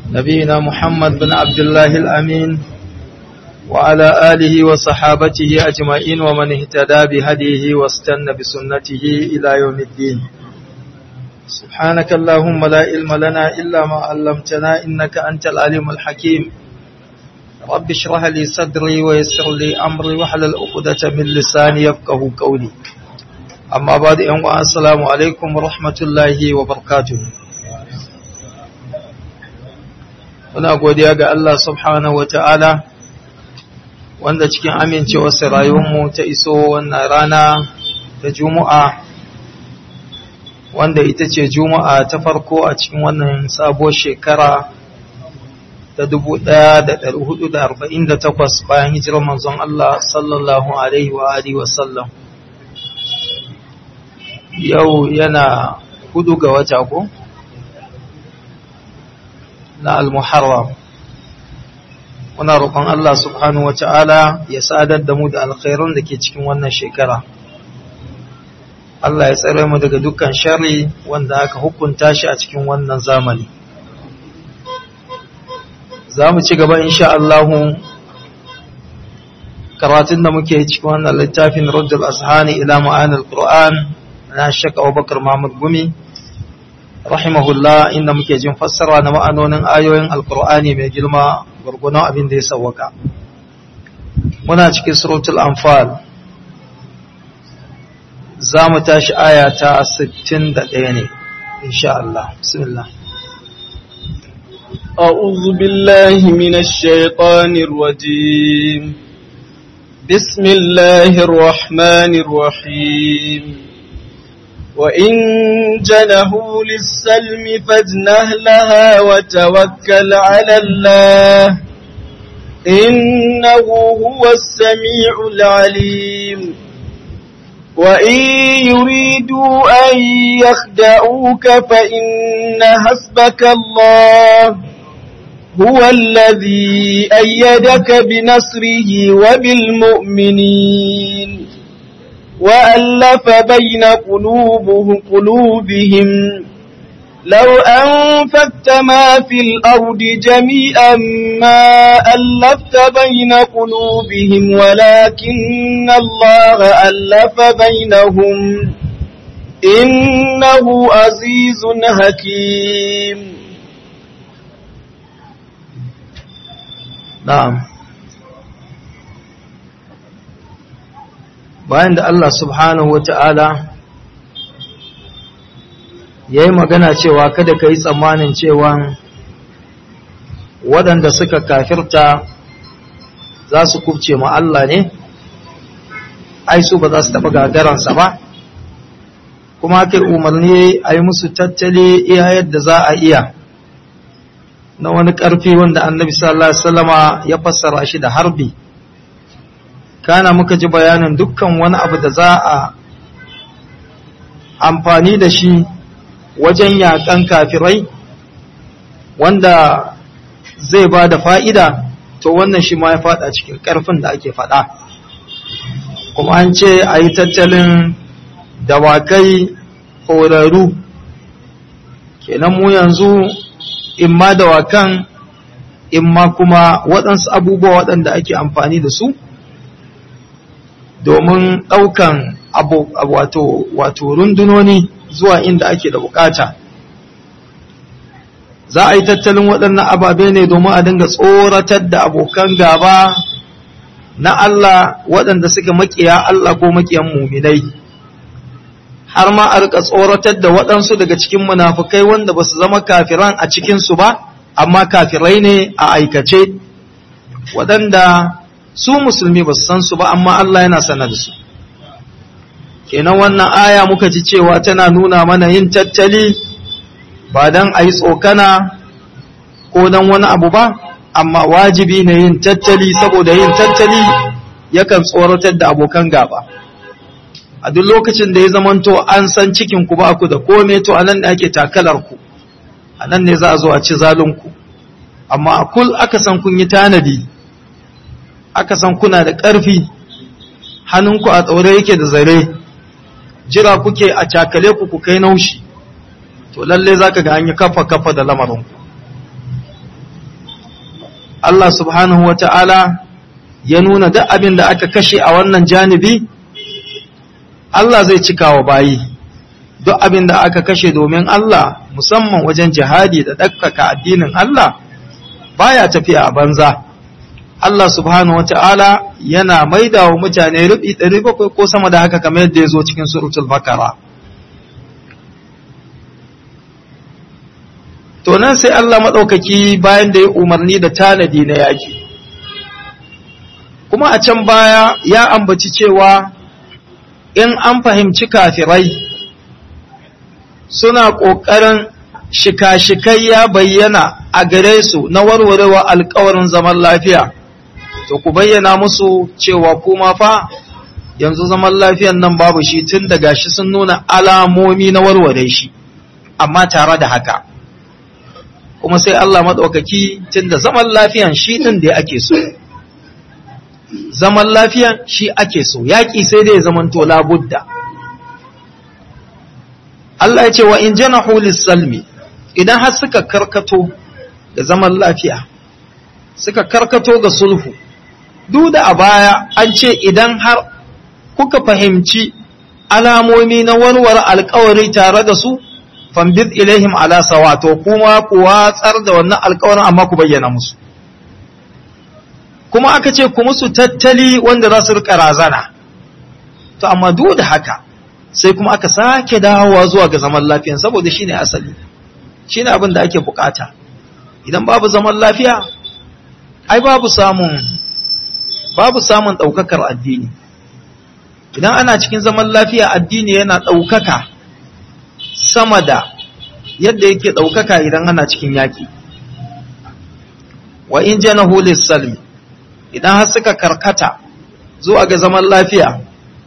نبينا محمد بن عبد الله الأمين وعلى آله وصحابته أجمعين ومن اهتدى بهديه واستنى بسنته إلى يوم الدين سبحانك اللهم لا علم لنا إلا ما علمتنا إنك أنت العليم الحكيم رب اشرح لي صدري ويسر لي أمري وحلل عقدة من لساني يفقه قولي أما بعد السلام عليكم ورحمة الله وبركاته muna godiya ga Allah subhanahu wata'ala wanda cikin amincewarsa rayuwarmu ta iso wannan rana ta juma'a wanda ita ce juma'a ta farko a cikin wannan sabuwar shekara ta 1448 bayan hijirar manzon Allah sallallahu alaihi wa alihi wasallam yau yana hudu ga wata ko? na al-muharram muna roƙon Allah subhanahu wata'ala ya sadar da mu da alkhairun da ke cikin wannan shekara Allah ya tsare mu daga dukkan sharri wanda aka hukunta shi a cikin wannan zamani za mu ci gaba insha Allah karatun da muke cikin wannan littafin Raddul Azhani ila ma'anil Qur'an na Sheikh Abubakar Muhammad Gumi rahimahullah inda muke jin fassara na ma'anonin ayoyin alkur'ani mai girma gurgunan abin da ya sawwaka muna cikin suratul anfal za mu tashi aya ta 61 ne insha Allah bismillah أعوذ بالله من الشيطان الرجيم بسم الله الرحمن الرحيم وإن جنهوا للسلم فاجنه لها وتوكل على الله إنه هو السميع العليم وإن يريدوا أن يخدعوك فإن حسبك الله هو الذي أيدك بنصره وبالمؤمنين وألف بين قلوبهم قلوبهم لو أنفقت ما في الأرض جميعا ما ألفت بين قلوبهم ولكن الله ألف بينهم إنه عزيز حكيم نعم bayan da Allah subhanahu wa ta'ala ya yi magana cewa kada ka yi tsammanin cewa waɗanda suka kafirta za su kubce ma Allah ne, ai su ba za su taɓa gagaransa ba, kuma kai umarni a yi musu tattali iya yadda za a iya na wani ƙarfi wanda annabi sallallahu Alaihi wasallama ya fassara shi da harbi. kana muka ji bayanin dukkan wani abu da za a amfani da shi wajen yakan kafirai wanda zai ba da fa'ida to wannan shi ma ya fada cikin ƙarfin da ake fada kuma an ce a yi tattalin dawakai horarru kenan mu yanzu in ma dawakan in ma kuma waɗansu abubuwa waɗanda ake amfani da su domin ɗaukan wato, wato rundunoni zuwa inda ake da bukata za a yi tattalin waɗannan ababe ne domin a dinga tsoratar da abokan gaba na Allah waɗanda suka makiya Allah ko makiyan muminai har ma a rika tsoratar da waɗansu daga cikin munafukai wanda ba su zama kafiran a cikinsu ba amma kafirai ne a aikace waɗanda su musulmi ba su san su ba amma Allah yana sanar da su kenan wannan aya muka ji cewa tana nuna mana yin tattali ba don a yi tsokana ko don wani abu ba amma wajibi ne yin tattali saboda yin tattali yakan tsoratar da abokan gaba a duk lokacin da ya zamanto an san cikin ku ba ku da kome to anan ne ake takalar ku anan ne za a zo a ci zalunku amma a kul aka san kun yi tanadi aka san kuna da ƙarfi hannunku a tsaure yake da zare jira kuke a cakale ku ku kai naushi to lalle za ka ga an yi kafa kafa da lamarinku Allah subhanahu wa ta'ala ya nuna duk abin da aka kashe a wannan janibi Allah zai cika wa bayi duk abin da aka kashe domin Allah musamman wajen jihadi da ɗaukaka addinin Allah baya tafiya a banza Allah subhanahu wata'ala yana maida wa mutane rubi ɗari bakwai ko sama da haka kamar yadda ya zo cikin suratul bakara to nan sai Allah maɗaukaki bayan da ya umarni da tanadi na yaƙi kuma a can baya ya ambaci cewa in an fahimci kafirai suna ƙoƙarin shika-shikai ya bayyana a gare su na warwarewa alkawarin zaman lafiya to ku bayyana musu cewa kuma fa yanzu zaman lafiyan nan babu shi tun daga shi sun nuna alamomi na warware shi amma tare da haka kuma sai Allah maɗaukaki tun da zaman lafiyan shi ɗin da ake so zaman lafiyan shi ake so yaƙi sai dai zamanto labudda Allah ya ce wa in janahu lis-salmi idan har suka karkato da zaman lafiya suka karkato ga sulhu duk da a baya an ce idan har kuka fahimci alamomi na warware alkawari tare da su fambid ilaihim ala sawa to kuma ku watsar da wannan alkawarin amma ku bayyana musu kuma aka ce ku musu tattali wanda za su rika razana to amma duk da haka sai kuma aka sake dawowa zuwa ga zaman lafiya saboda shine asali shine abin da ake bukata idan babu zaman lafiya ai babu samun babu samun daukakar addini idan ana cikin zaman lafiya addini yana daukaka sama da yadda yake daukaka idan ana cikin yaki wa in janahu lis-salmi idan har suka karkata zuwa ga zaman lafiya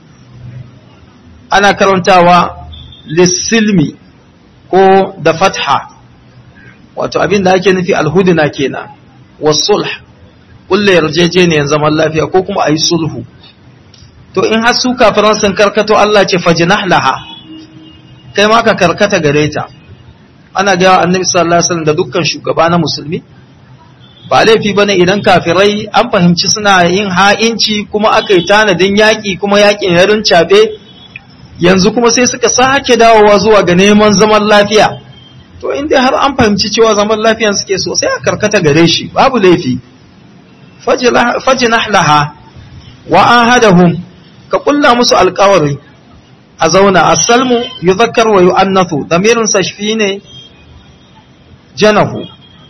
ana karantawa lissilmi ko da fatha wato abin da ake nufi alhuduna kenan wasulh kulle yarjejeniyar zaman lafiya ko kuma a yi sulhu to in har su kafiran sun karkato Allah ce fajinah laha kai ma ka karkata gare ta ana gaya annabi sallallahu alaihi wasallam da dukkan shugaba na musulmi ba laifi bane idan kafirai an fahimci suna yin ha'inci kuma aka yi tanadin yaƙi kuma yaƙin ya rincaɓe yanzu kuma sai suka sake dawowa zuwa ga neman zaman lafiya to inda har an fahimci cewa zaman lafiyan suke so sai a karkata gare shi babu laifi fajinah laha wa ahadahum ka kulla musu alƙawari a zauna asalmu yuzakkar wa yu'annathu damirin sashfi ne janahu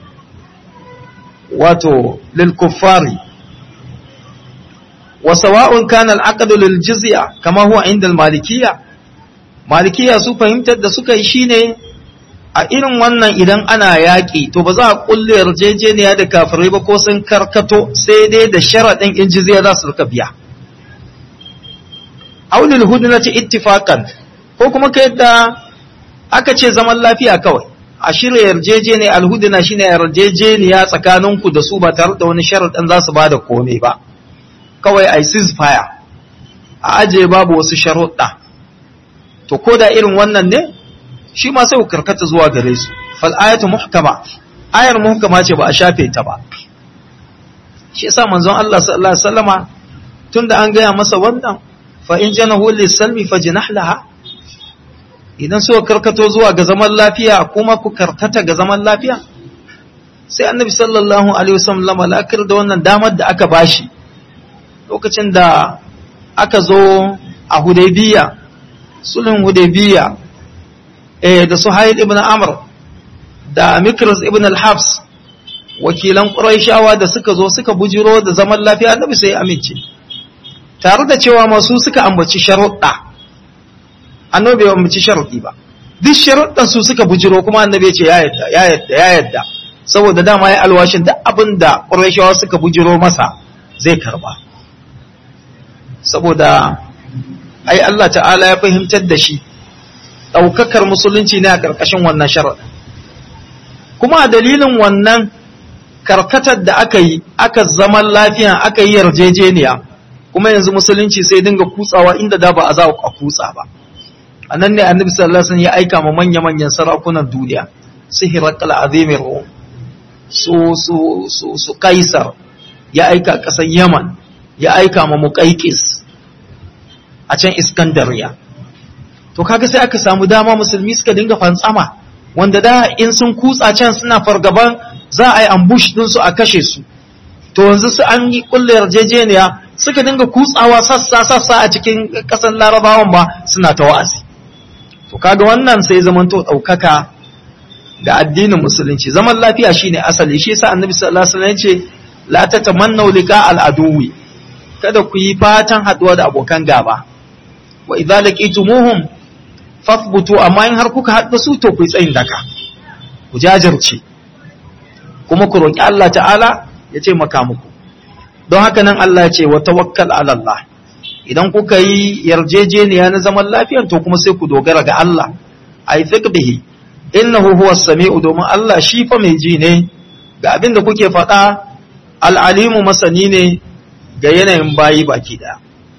wato lil kuffari wa sawa'un kana al-aqdu lil jizya kama huwa inda al-malikiyya malikiyya su fahimtar da suka yi shine a irin wannan idan ana yaƙi to ba za a kulle yarjejeniya da kafirai ba ko sun karkato sai dai da sharaɗin in jizya za su rika biya aulil hudnati ittifaqan ko kuma ka yadda aka ce zaman lafiya kawai a shirya yarjejeniya alhudna shine yarjejeniya tsakaninku da su ba tare da wani sharaɗin za su bada komai ba kawai ai ceasefire a aje babu wasu sharuɗa to ko da irin wannan ne shi ma sai ku karkata zuwa gare su fal ayatu muhkama ayar muhkama ce ba a shafe ta ba shi yasa manzon Allah sallallahu alaihi wasallama tunda an gaya masa wannan fa in janahu lis-salmi fajnah laha idan suka karkato zuwa ga zaman lafiya kuma ku karkata ga zaman lafiya sai annabi sallallahu alaihi wasallam lakar da wannan damar da aka bashi lokacin da aka zo a hudaybiya sulhun hudaybiya eh da suhail ibn amr da mikras ibn al-hafs wakilan quraishawa da suka zo suka bujiro da zaman lafiya annabi sai ya amince tare da cewa masu suka ambaci sharuɗa annabi bai ambaci sharuɗi ba duk sharuɗan su suka bujiro kuma annabi ya ce ya yadda ya yadda ya yadda saboda dama ya alwashin duk abin da quraishawa suka bujiro masa zai karba saboda ai Allah ta'ala ya fahimtar da shi ɗaukakar musulunci ne a ƙarƙashin wannan sharaɗin kuma a dalilin wannan karkatar da aka yi aka zaman lafiya aka yi yarjejeniya kuma yanzu musulunci sai dinga kutsawa inda da ba a za a kutsa ba a nan ne annabi sallallahu alaihi wasallam ya aika ma manya-manyan sarakunan duniya su hirakal azimin rum su su su su kaisar ya aika ƙasar yaman ya aika ma muƙaiƙis a can iskandariya to kaga sai aka samu dama musulmi suka dinga fantsama wanda da in sun kutsa can suna fargaban za a yi ambush ɗinsu a kashe su to yanzu su an yi kulle yarjejeniya suka dinga kutsawa sassa sassa a cikin ƙasar larabawan ba suna ta wa'azi to kaga wannan sai zamanto ɗaukaka ga addinin musulunci zaman lafiya shine asali shi yasa annabi sallallahu alaihi wasallam yace la tatamannu liqa al-aduwi kada ku yi fatan haduwa da abokan gaba wa idza laqitumuhum fathbutu amma in har kuka haɗu su to ku yi tsayin daka ku jajirce kuma ku roki Allah ta'ala ya ce maka muku don haka nan Allah ya ce wa tawakkal ala Allah idan kuka yi yarjejeniya na zaman lafiya to kuma sai ku dogara ga Allah ai bihi innahu huwa sami'u domin Allah shi fa mai ji ne ga abin da kuke faɗa al'alimu masani ne ga yanayin bayi baki ɗaya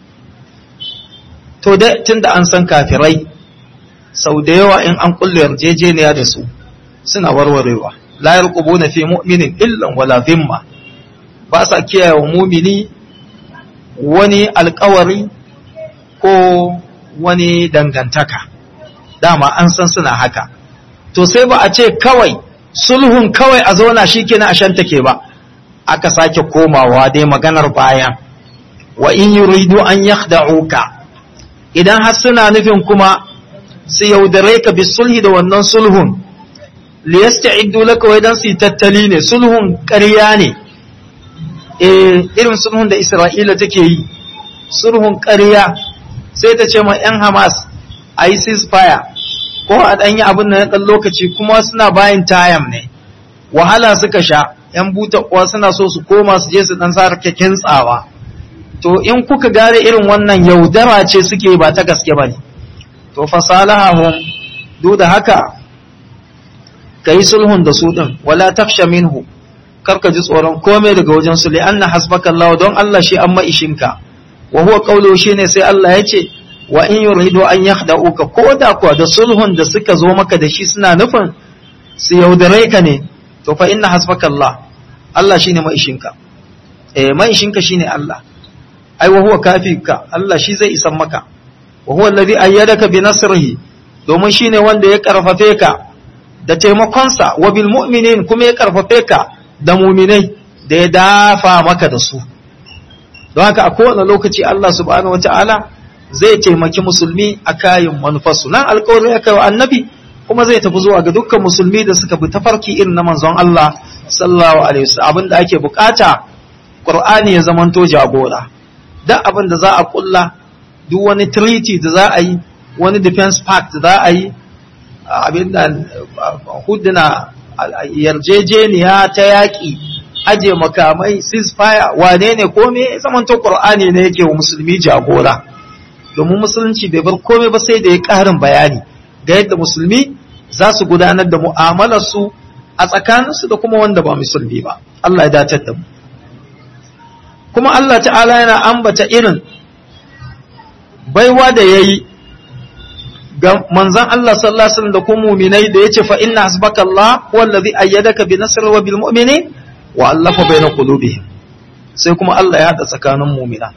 to dai tunda an san kafirai sau da yawa in an kulle yarjejeniya da su suna warwarewa la yarqubuna fi mu'minin illan wala zimma ba sa kiyaye wa mumini wani alkawari ko wani dangantaka dama an san suna haka to sai ba a ce kawai sulhun kawai a zauna shi kenan a shanta ke ba aka sake komawa dai maganar bayan wa in yuridu an yakhda'uka idan har suna nufin kuma su yaudare ka bi sulhi da wannan sulhun liyasta'iddu laka wa idan su yi tattali ne sulhun ƙarya ne eh irin sulhun da Isra'ila take yi sulhun ƙarya sai ta ce ma 'yan Hamas a yi ceasefire ko a ɗan yi abin da na ɗan lokaci kuma suna bayan tayam ne wahala suka sha 'yan buta kuwa suna so su koma su je su ɗan sa kyakkyan tsawa to in kuka gane irin wannan yaudara ce suke ba ta gaske ba ne to fasalahahum duk da haka ka yi sulhun da su ɗin wala tafsha minhu karka ji tsoron komai daga wajen su li'anna hasbaka Allah don Allah shi an maishinka wa huwa qawluhu shine sai Allah ya ce wa in yuridu an yakhda'uka ko da kuwa da sulhun da suka zo maka da shi suna nufin su yaudare ka ne to fa inna hasbaka Allah Allah shine maishinka eh maishinka shine Allah ai wa huwa kafika Allah shi zai isan maka wa huwa alladhi ayyadaka bi nasrihi domin shine wanda ya karfafe ka da taimakonsa wa bil mu'minin kuma ya karfafe ka da muminai da ya dafa maka da su don haka a kowane lokaci Allah subhanahu wata'ala zai taimaki musulmi a kayan manufarsu nan alkawari ya kai wa annabi kuma zai tafi zuwa ga dukkan musulmi da suka bi tafarki irin na manzon Allah sallallahu alaihi wasallam abin da ake bukata Qur'ani ya zamanto jagora duk abin da za a kulla duk wani treaty da za a yi wani defense pact da za a yi abin da huduna yarjejeniya ta yaƙi aje makamai ceasefire wane ne kome zamanto Qur'ani ne yake wa musulmi jagora domin musulunci bai bar komai ba sai da ya ƙarin bayani ga yadda musulmi za su gudanar da mu'amalarsu a tsakaninsu da kuma wanda ba musulmi ba Allah ya datar da mu kuma Allah ta'ala yana ambata irin baiwa da ya yi ga manzan Allah sallallahu alaihi wasallam da kuma mu'minai da yace fa inna hasbaka Allah wallazi ayyadaka bi nasri wa bil mu'minin wa allafa baina qulubihim sai kuma Allah ya hada tsakanin mu'mina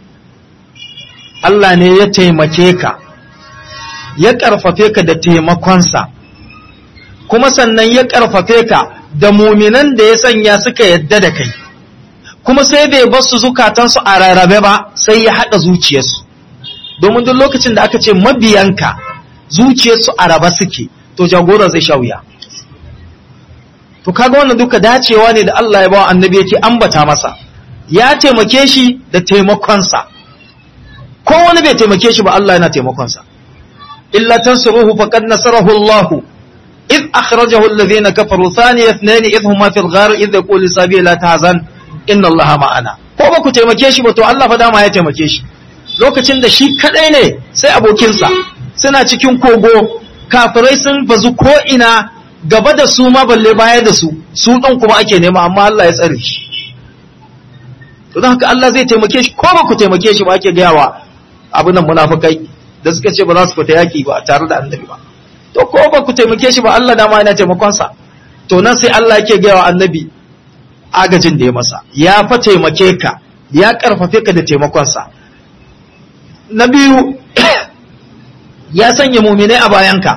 Allah ne ya taimake ka ya karfafe ka da taimakonsa kuma sannan ya karfafe ka da mu'minan da ya sanya suka yadda da kai kuma sai bai bar su zukatansu a rarrabe ba sai ya hada zuciyarsu domin duk lokacin da aka ce mabiyanka zuciyarsu a raba suke to jagora zai sha wuya to kaga wannan duka dacewa ne da Allah ya bawa annabi yake ambata masa ya taimake shi da taimakonsa ko wani bai taimake shi ba Allah yana taimakonsa illa tansuruhu faqad nasarahu Allah إذ أخرجه الذين كفروا ثاني اثنين إذ هما في الغار إذ يقول لصاحبه لا تحزن إن الله معنا ko ba ku taimake shi ba to Allah fa dama ya taimake shi lokacin da shi kadai ne sai abokinsa suna cikin kogo kafirai sun bazu ko ina gaba da su ma balle baya da su su ɗin kuma ake nema amma Allah ya tsare shi to don haka Allah zai taimake shi ko ba ku taimake shi ba ake gaya wa abin nan munafukai da suka ce ba za su fita yaki ba tare da annabi ba to ko ba ku taimake shi ba Allah dama yana taimakon sa to nan sai Allah yake gaya wa annabi agajin da ya masa ya fa taimake ka ya karfafe ka da taimakonsa na biyu ya sanya muminai a bayanka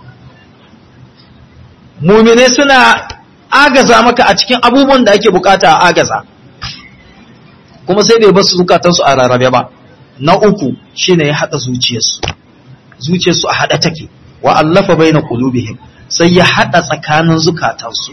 muminai suna agaza maka a cikin abubuwan da ake bukata a agaza kuma sai bai basu zukatansu a rarrabe ba na uku shine ya haɗa zuciyarsu zuciyarsu a haɗa take wa allafa baina qulubihim sai ya haɗa tsakanin zukatansu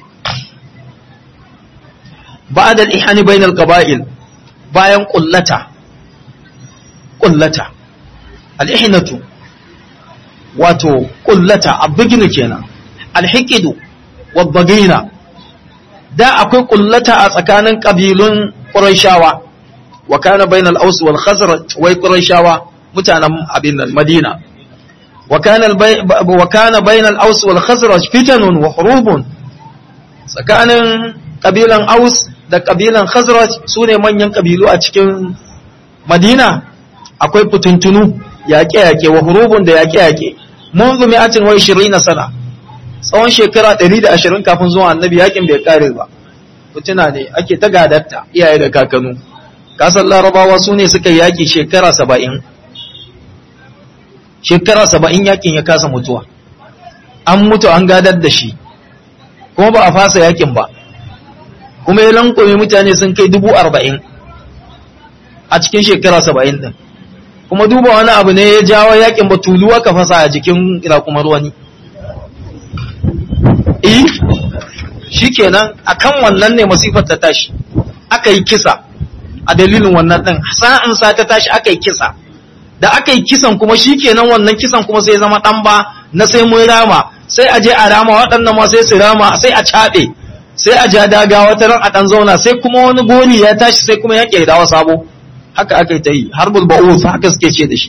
ba'da al-ihani bainal qaba'il bayan kullata kullata al-ihnatu wato kullata abigina kenan al-hiqidu wad-dagina da akwai kullata a tsakanin kabilun qurayshawa wa kana bainal aus wal khazraj wai qurayshawa mutanen abin madina wa kana wa kana bainal aus wal khazraj fitanun wa hurubun tsakanin kabilan aus da kabilan khazraj sune manyan kabilu a cikin madina akwai fituntunu yaƙe-yaƙe wa hurubun da yaƙe-yaƙe mun zumi atin wai shirin na sana tsawon shekara 120 kafin zuwa annabi yaƙin bai ƙare ba fituna ne ake ta gadatta iyaye da kakanu kasan larabawa su ne suka yaƙi shekara saba'in shekara saba'in yaƙin ya kasa mutuwa an mutu an gadar da shi kuma ba a fasa yaƙin ba kuma ya lankwame mutane sun kai dubu arba'in a cikin shekara saba'in ɗin kuma duba wani abu ne ya jawo yakin batulu aka fasa a jikin rakumar wani eh shikenan akan wannan ne masifar ta tashi aka yi kisa a dalilin wannan din sa'an sa ta tashi aka yi kisa da aka yi kisan kuma shikenan wannan kisan kuma sai zama dan ba na sai mun rama sai a je a rama waɗannan ma sai su rama sai a caɓe sai a ja daga wata ran a ɗan zauna sai kuma wani gori ya tashi sai kuma ya ƙe dawa sabo haka aka yi ta yi har bulba'us haka suke ce da shi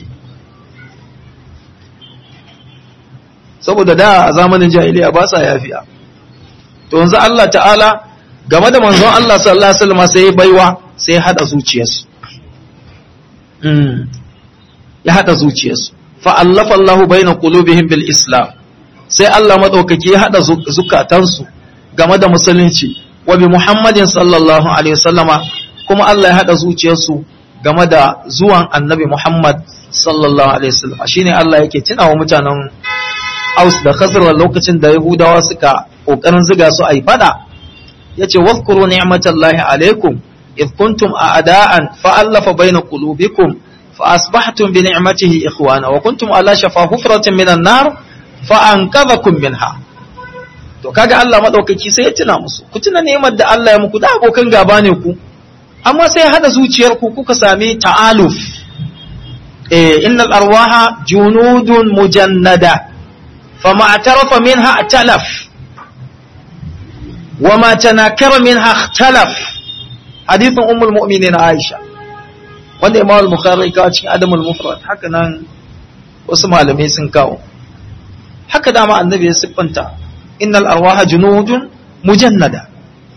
saboda da a zamanin jahiliya ba sa yafiya to yanzu Allah ta'ala game da manzon Allah sallallahu alaihi wasallam sai baiwa sai hada zuciyarsu ya hada zuciyarsu fa allafa Allahu baina qulubihim bil islam sai Allah madaukaki ya hada zukatansu game da musulunci wa bi muhammadin sallallahu alaihi wasallama kuma Allah ya hada zuciyarsu game da zuwan annabi Muhammad sallallahu Alaihi wasallam shine Allah yake tunawa mutanen Aus da Khazraj lokacin da Yahudawa suka kokarin ziga su ai fada yace wazkuru ni'matallahi alaikum id kuntum a'da'an fa'alafa baina qulubikum fa asbahtum bi ni'matihi ikhwana wa kuntum ala shafa hufratin minan nar fa anqadhakum minha to kaga Allah madaukaki sai ya tuna musu ku tuna ni'imar da Allah ya muku da abokan gaba ne ku amma sai hada zuciyarku kuka sami ta'aluf eh innal arwaha junudun mujannada fama atarafa minha talaf wama tanakara minha ikhtalaf hadithin ummul mu'minin aisha wanda imam al-bukhari kawo cikin adamul mufrad haka nan wasu malamai sun kawo haka dama annabi ya siffanta innal arwaha junudun mujannada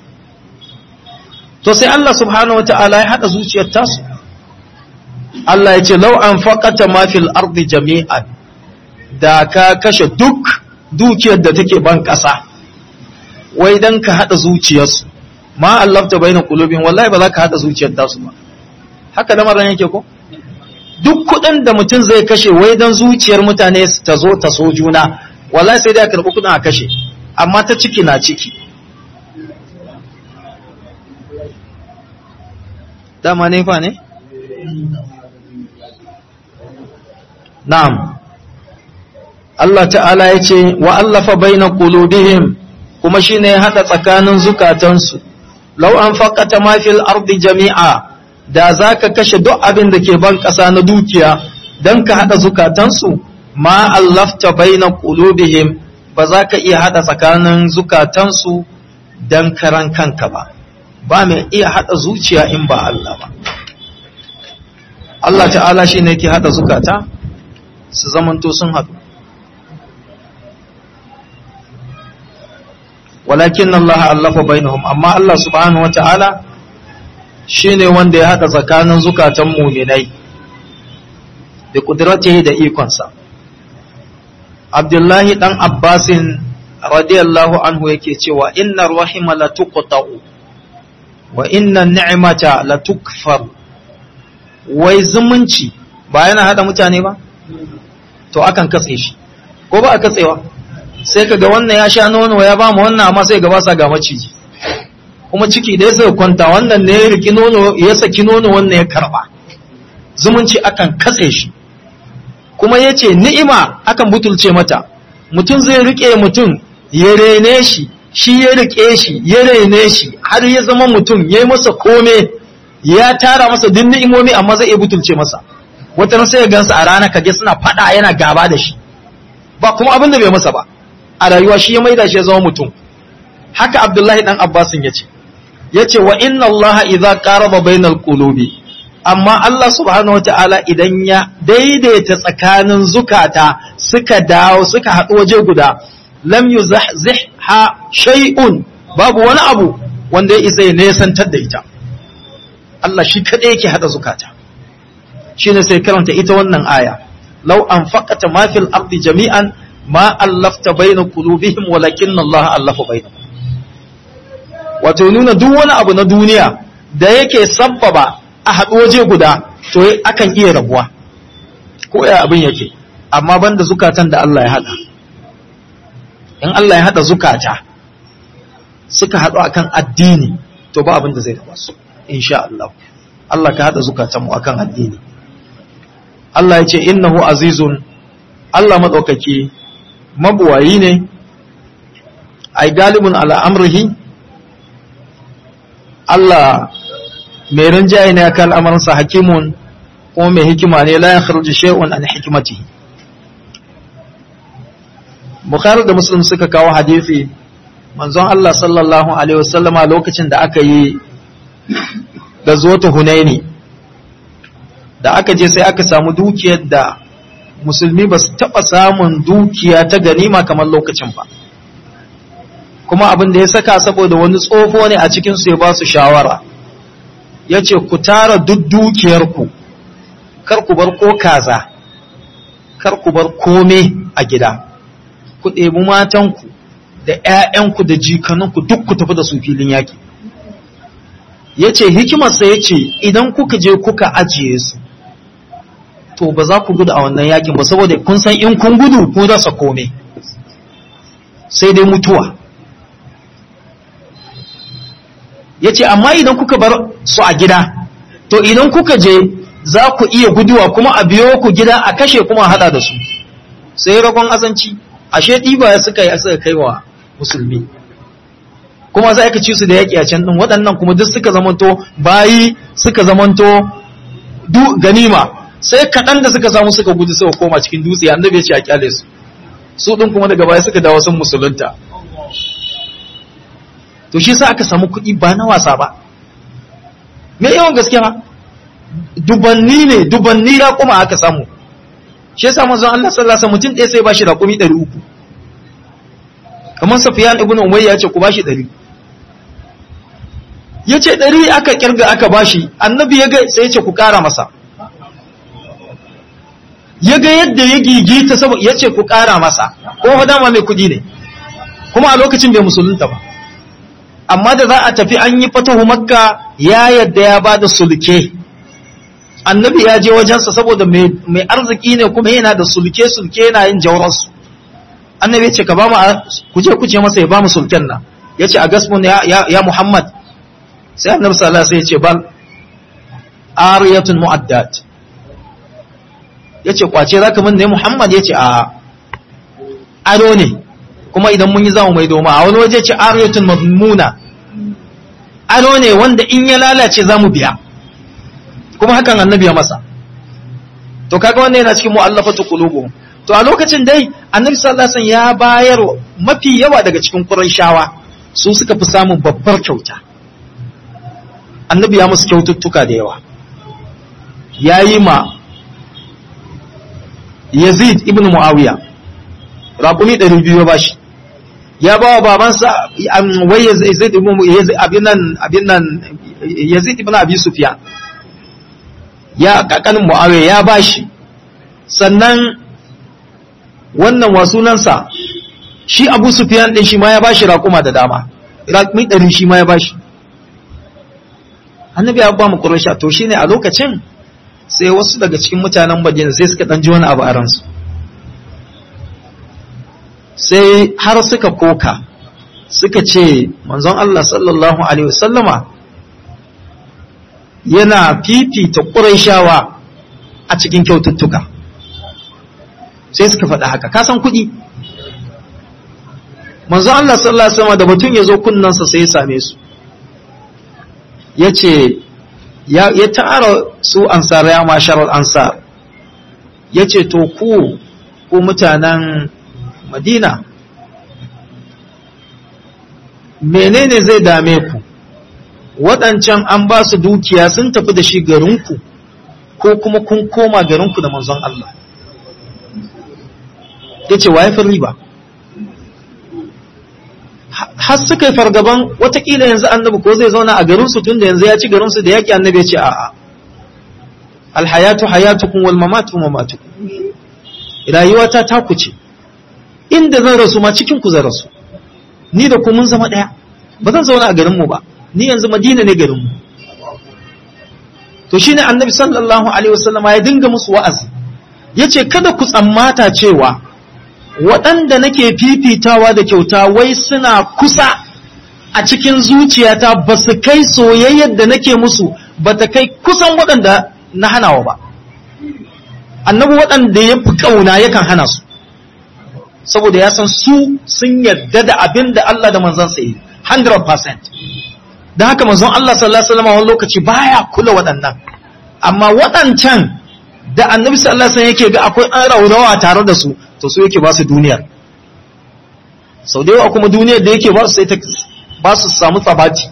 to sai Allah subhanahu wa ta'ala ya haɗa zuciyar tasu Allah ya ce lau an faƙata mafil ardi jami'an da ka kashe duk dukiyar da take ban ƙasa wai don ka haɗa zuciyarsu ma Allah ta bayyana kulubin wallahi ba za ka haɗa zuciyar tasu ba haka da maran yake ko duk kuɗin da mutum zai kashe wai don zuciyar mutane ta zo ta so juna wallahi sai dai a karɓi kuɗin a kashe amma ta ciki na ciki dama ne fa ne? Na'am, Allah ta'ala ya ce, wa allafa baina qulubihim kuma shi ne haɗa tsakanin zukatansu, lau an faƙata mafil ardi jami'a da za ka kashe duk abin da ke ban ƙasa na dukiya don ka haɗa zukatansu, ma allafta baina qulubihim ba za ka iya haɗa tsakanin zukatansu don karan kanka ba. ba mai iya haɗa zuciya in ba Allah ba. Allah ta'ala shi ne ke haɗa zukata su zamanto sun haɗu. Walakin Allah allafa bainahum amma Allah subhanahu wa ta'ala shi ne wanda ya haɗa tsakanin zukatan muminai da ƙudiratihi da ikonsa. Abdullahi ɗan Abbasin radiyallahu anhu yake cewa inna rahima la tuqta'u wa inna ni'mata la tukfar wai zumunci ba yana hada mutane ba to akan katse shi ko ba a katsewa sai kaga wannan ya sha nono ya ba mu wannan amma sai ga ba sa ga maciji kuma ciki da ya kwanta wannan ne ya riki nono ya saki nono wannan ya karba zumunci akan katse shi kuma yace ni'ima akan butulce mata mutum zai rike mutum ya rene shi shi ya rike shi ya rene shi har ya zama mutum ya yi masa kome ya tara masa duk ni'imomi amma zai iya butulce masa wata sai ya gansa a rana kage suna fada yana gaba da shi ba kuma abin da bai masa ba a rayuwa shi ya maida shi ya zama mutum haka abdullahi dan abbasin yace yace wa inna allaha idza qaraba bainal qulubi amma Allah subhanahu wataala idan ya daidaita tsakanin zukata suka dawo suka haɗu waje guda lam yuzahzih ha shay'un babu wani abu wanda ya isa ya nesantar da ita Allah shi kadai yake hada zukata shine sai karanta ita wannan aya law anfaqata ma fil ardi jami'an ma allafta bayna qulubihim walakin Allah allafa bainahum wato nuna duk wani abu na duniya da yake sabbaba a haɗu waje guda to akan iya rabuwa ko ya abin yake amma banda zukatan da Allah ya hada in Allah ya hada zukata suka haɗu akan addini to ba abin da zai raba su insha Allah Allah ka hada zukatan mu akan addini Allah ya ce innahu azizun Allah madaukaki mabuwayi ne ai galibun ala amrihi Allah mai rinjaye ne akan al'amarinsa hakimun kuma mai hikima ne la ya kharuji shay'un an hikmatihi Bukhari da Muslim suka kawo hadisi manzon Allah sallallahu alaihi wasallama lokacin da aka yi da zuwa Hunaini da aka je sai aka samu dukiyar da musulmi ba su taɓa samun dukiya ta ganima kamar lokacin ba kuma abin da ya saka saboda wani tsofo ne a cikinsu ya ba su shawara ya ce ku tara duk dukiyarku kar ku bar ko kaza kar ku bar kome a gida ku ɗebi matanku da ‘ya'yanku da jikaninku duk ku tafi da su filin yaƙi ya ce hikimarsa ya ce idan kuka je kuka ajiye su to ba za ku gudu a wannan yakin ba saboda kun san in kun gudu ku rasa kome sai dai mutuwa ya ce amma idan kuka bar su a gida to idan kuka je za ku iya guduwa kuma a biyo ku gida a kashe kuma hada da su sai ragon azanci ashe ɗiba ya suka yi suka kai wa musulmi kuma za ka ci su da yaƙi a can ɗin waɗannan kuma duk suka zamanto bayi suka zamanto ganima sai kaɗan da suka samu suka gudu suka koma cikin dutse annabi ya ce a kyale su su ɗin kuma daga baya suka dawo sun musulunta to shi sa aka samu kuɗi ba na wasa ba me yawan gaskiya ba dubanni ne dubanni ya kuma aka samu shi yasa manzon Allah sallallahu alaihi mutum ɗaya sai ba shi raƙumi ɗari uku kamar Safiyan ibn Umayya ya ce ku bashi ɗari ya ce ɗari aka kirga aka bashi annabi ya ga sai ya ce ku ƙara masa ya ga yadda ya gigita saboda ya ce ku ƙara masa ko dama mai kuɗi ne kuma a lokacin bai musulunta ba amma da za a tafi an yi fatahu makka ya yadda ya ba da sulke annabi ya je wajensa saboda mai arziki ne kuma yana da sulke sulke yana yin jawararsu annabi ya ce ka ba mu kuje kuje masa ya ba mu sulken nan ya ce a gasmun ya muhammad sai annabi sallallahu alaihi ya ce bal ariyatun mu'addat ya ce kwace za ka min ne muhammad ya ce a ado ne kuma idan mun yi zamu mai doma a wani waje ce ariyatun mazmuna ado ne wanda in ya lalace za mu biya kuma hakan annabi ya masa to kaga wannan yana cikin mu'allafatu qulubuhum to a lokacin dai annabi sallallahu alaihi wasallam ya bayar mafi yawa daga cikin qurayshawa su suka fi samun babbar kyauta annabi ya musu kyaututtuka da yawa yayi ma Yazid ibn Muawiya raƙumi 200 ya bashi ya ba wa babansa wai Yazid ibn abin nan abin nan Yazid ibn Abi Sufyan ya kakanin Muawiya ya bashi sannan wannan wasunansa shi abu sufiyan din shi ma ya bashi raƙuma da dama raƙumi ɗari shi ma ya bashi annabi ya ba mu quraisha to shine a lokacin sai wasu daga cikin mutanen madina sai suka ɗan ji wani abu a ransu sai har suka koka suka ce manzon Allah sallallahu alaihi wasallama yana fifita ƙuraishawa a cikin kyaututtuka sai suka faɗa haka kasan kuɗi manzo Allah sallallahu alaihi wasallam da batun ya zo kunnansa sai ya same su ya ce ya tara su ansar ya masharar ansar ya ce to ku ku mutanen madina menene zai dame ku waɗancan an ba su dukiya sun tafi da shi garinku ko kuma kun koma garinku da manzon Allah ya ce wa ya fi riba har suka yi fargaban watakila yanzu annabi ko zai zauna a garinsu tun da yanzu ya ci garinsu da yaƙi annabi ya ce a'a alhayatu hayatukum wal mamatu mamatukum rayuwata ta ku ce inda zan rasu ma cikin ku zan rasu ni da ku mun zama ɗaya ba zan zauna a garinmu ba ni yanzu madina ne garinmu to shine annabi sallallahu alaihi wasallam ya dinga musu wa'azi yace kada ku tsammata cewa waɗanda nake fifitawa da kyauta wai suna kusa a cikin zuciyata ba su kai soyayyar da nake musu ba ta kai kusan waɗanda na hanawa ba annabi waɗanda ya fi ƙauna yakan hana su saboda ya san su sun yarda da abin da Allah da manzansa yi 100% da haka manzon Allah sallallahu alaihi wasallam wani lokaci baya kula waɗannan amma waɗancan da annabi sallallahu alaihi wasallam yake ga akwai an raurawa tare da su to su yake ba su duniyar sau da yawa kuma duniyar da yake ba su sai ta ba su samu tsabati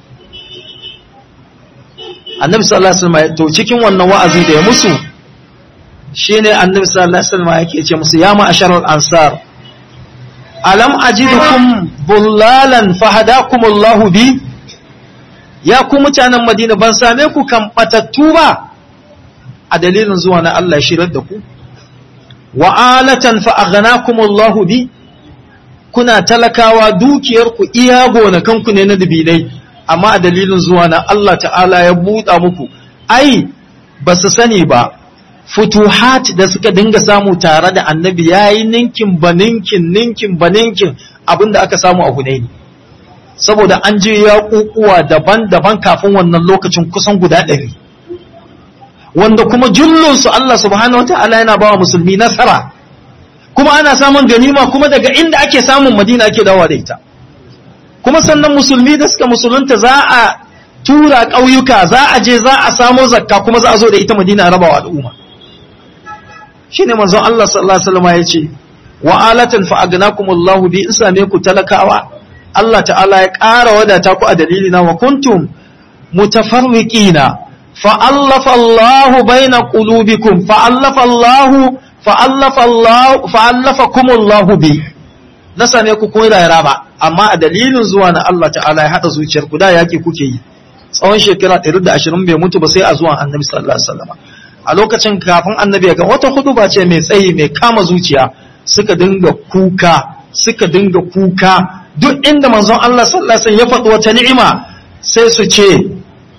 annabi sallallahu alaihi wasallam to cikin wannan wa'azi da ya musu shine annabi sallallahu alaihi wasallam yake ce musu ya ma'asharal ansar alam ajidukum bullalan fahadakumullahu bi ya ku mutanen madina ban same ku kan batattu ba a dalilin zuwa na Allah shirar da ku wa'alatan fa'aghanakumullahu bi kuna talakawa dukiyarku iya gonakanku ne na dubinai amma a dalilin zuwa na Allah ta'ala ya buɗa muku ai ba su sani ba futuhat da suka dinga samu tare da annabi ya yi ninkin ba ninkin ninkin ba ninkin abinda aka samu a hunaini saboda an je ya kukuwa daban-daban kafin wannan lokacin kusan guda ɗari wanda kuma jullunsu Allah subhanahu wata'ala yana bawa musulmi nasara kuma ana samun ganima kuma daga inda ake samun madina ake dawa da ita kuma sannan musulmi da suka musulunta za a tura ƙauyuka za a je za a samo zakka kuma za a zo da ita madina a rabawa al'umma shine manzon Allah sallallahu alaihi wasallam ya ce wa alatan fa agnakumullahu bi in same ku talakawa Allah ta'ala ya ƙara wadata ku a dalilina wa kuntum mutafarriqina فألف الله بين قلوبكم فألف الله فألف الله فألفكم الله بي na same ku kun rayara ba amma a dalilin zuwa na Allah ta'ala ya hada zuciyar ku da yaki kuke yi tsawon shekara 120 bai mutu ba sai a zuwan Annabi sallallahu alaihi wasallam a lokacin kafin Annabi ya ga wata huduba ce mai tsayi mai kama zuciya suka dinga kuka suka dinga kuka duk inda manzon Allah sallallahu alaihi wasallam ya faɗi wata ni'ima sai su ce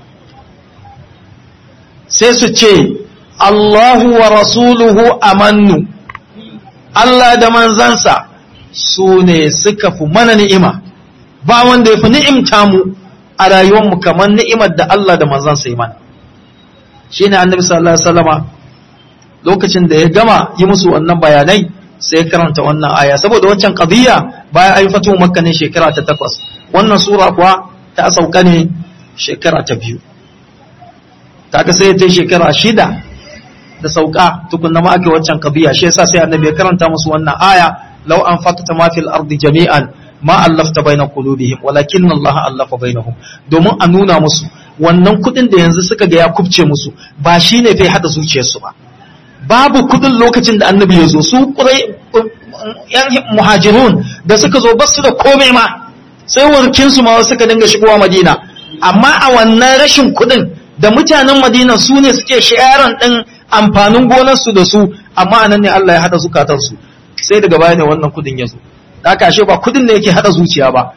sai su ce Allahu wa rasuluhu amannu Allah da manzansa su ne suka fi mana ni'ima ba wanda ya fi ni'imta mu a rayuwarmu kamar ni'imar da Allah da manzansa yi mana shi ne annabi sallallahu alaihi wasallama lokacin da ya gama yi musu wannan bayanai sai ya karanta wannan aya saboda waccan qadiyya bayan ayi fatu makka ne shekara ta takwas wannan sura kuwa ta sauka ne shekara ta biyu kaga sai ta shekara shida da sauka tukunna ma ake waccan qadiyya shi yasa sai annabi ya karanta musu wannan aya law anfaqta ma fil ardi jami'an ma allafta baina qulubihim walakin Allah allafa bainahum domin a nuna musu wannan kudin da yanzu suka ga ya kubce musu ba shine fa hada zuciyarsu ba babu kudin lokacin da annabi ya zo su kurai yan muhajirun da suka zo basu da komai ma sai warkin su ma suka dinga shigowa madina amma a wannan rashin kudin da mutanen madina su ne suke shayaran din amfanin gonarsu da su amma anan ne Allah ya hada zukatansu sai daga baya ne wannan kudin ya zo da kashe ba kudin ne yake hada zuciya ba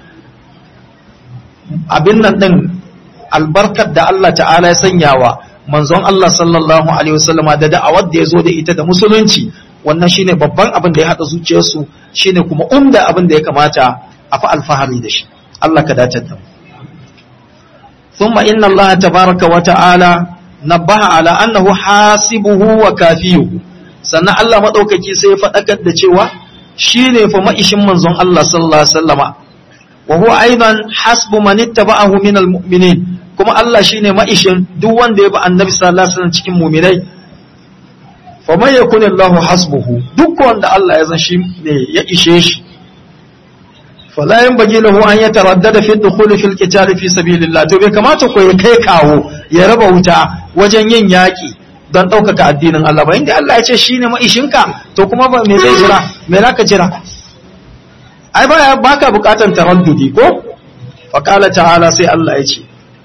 abin nan din albarkar da Allah ta'ala ya sanya wa manzon Allah sallallahu alaihi wasallama da da'awar da ya zo da ita da musulunci wannan shine babban abin da ya hada zuciyarsu shine kuma umda abin da ya kamata a fa alfahari da shi Allah ka dace da mu thumma inna Allah tabaraka wa ta'ala nabaha ala annahu hasibuhu wa kafiyuhu sannan Allah madaukaki sai ya fadakar da cewa shine fa maishin manzon Allah sallallahu alaihi wasallama wa huwa aidan hasbu man ittaba'ahu min almu'minin kuma Allah shine maishin duk wanda ya bi annabi sallallahu alaihi wasallam cikin mu'minai fa man yakun Allahu hasbuhu duk wanda Allah ya zan shi ne ya ishe shi fala yanbaghi lahu an yataraddada fi dukhul fi alqital fi sabilillah to bai kamata ko ya kai kawo ya raba wuta wajen yin yaki don ɗaukaka addinin Allah ba inda Allah ya ce shine maishinka to kuma ba me zai jira me zaka jira ai ba baka bukatan taraddudi ko fa qala ta'ala sai Allah ya ce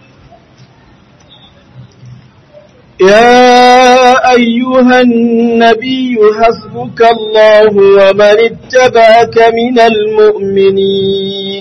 يا أيها النبي حسبك الله ومن اتبعك من المؤمنين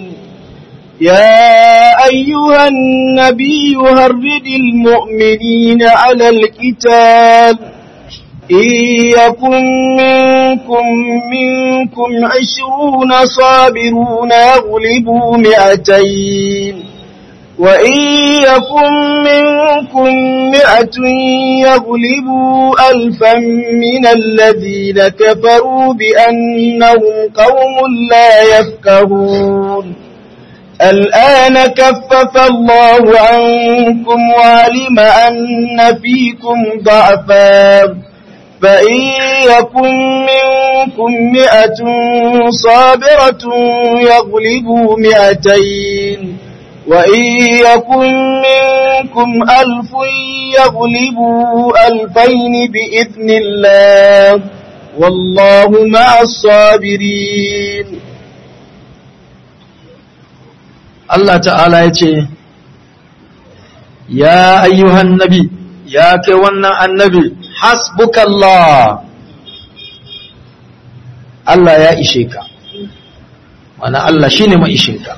يا أيها النبي هرد المؤمنين على القتال إن يكن منكم منكم عشرون صابرون يغلبوا مئتين وإن يكن منكم مئة يغلبوا ألفا من الذين كفروا بأنهم قوم لا يفقهون الآن كفف الله عنكم وعلم أن فيكم ضعفا فإن يكن منكم مئة صابرة يغلبوا مئتين وإن يكن منكم ألف يغلبوا ألفين بإذن الله والله مع الصابرين Allah ta'ala ya ce, Ya ayyuhan nabi, ya kai wannan annabi, hasbukallah, Allah ya ishe ka, mana Allah shi ne ma'ishinka.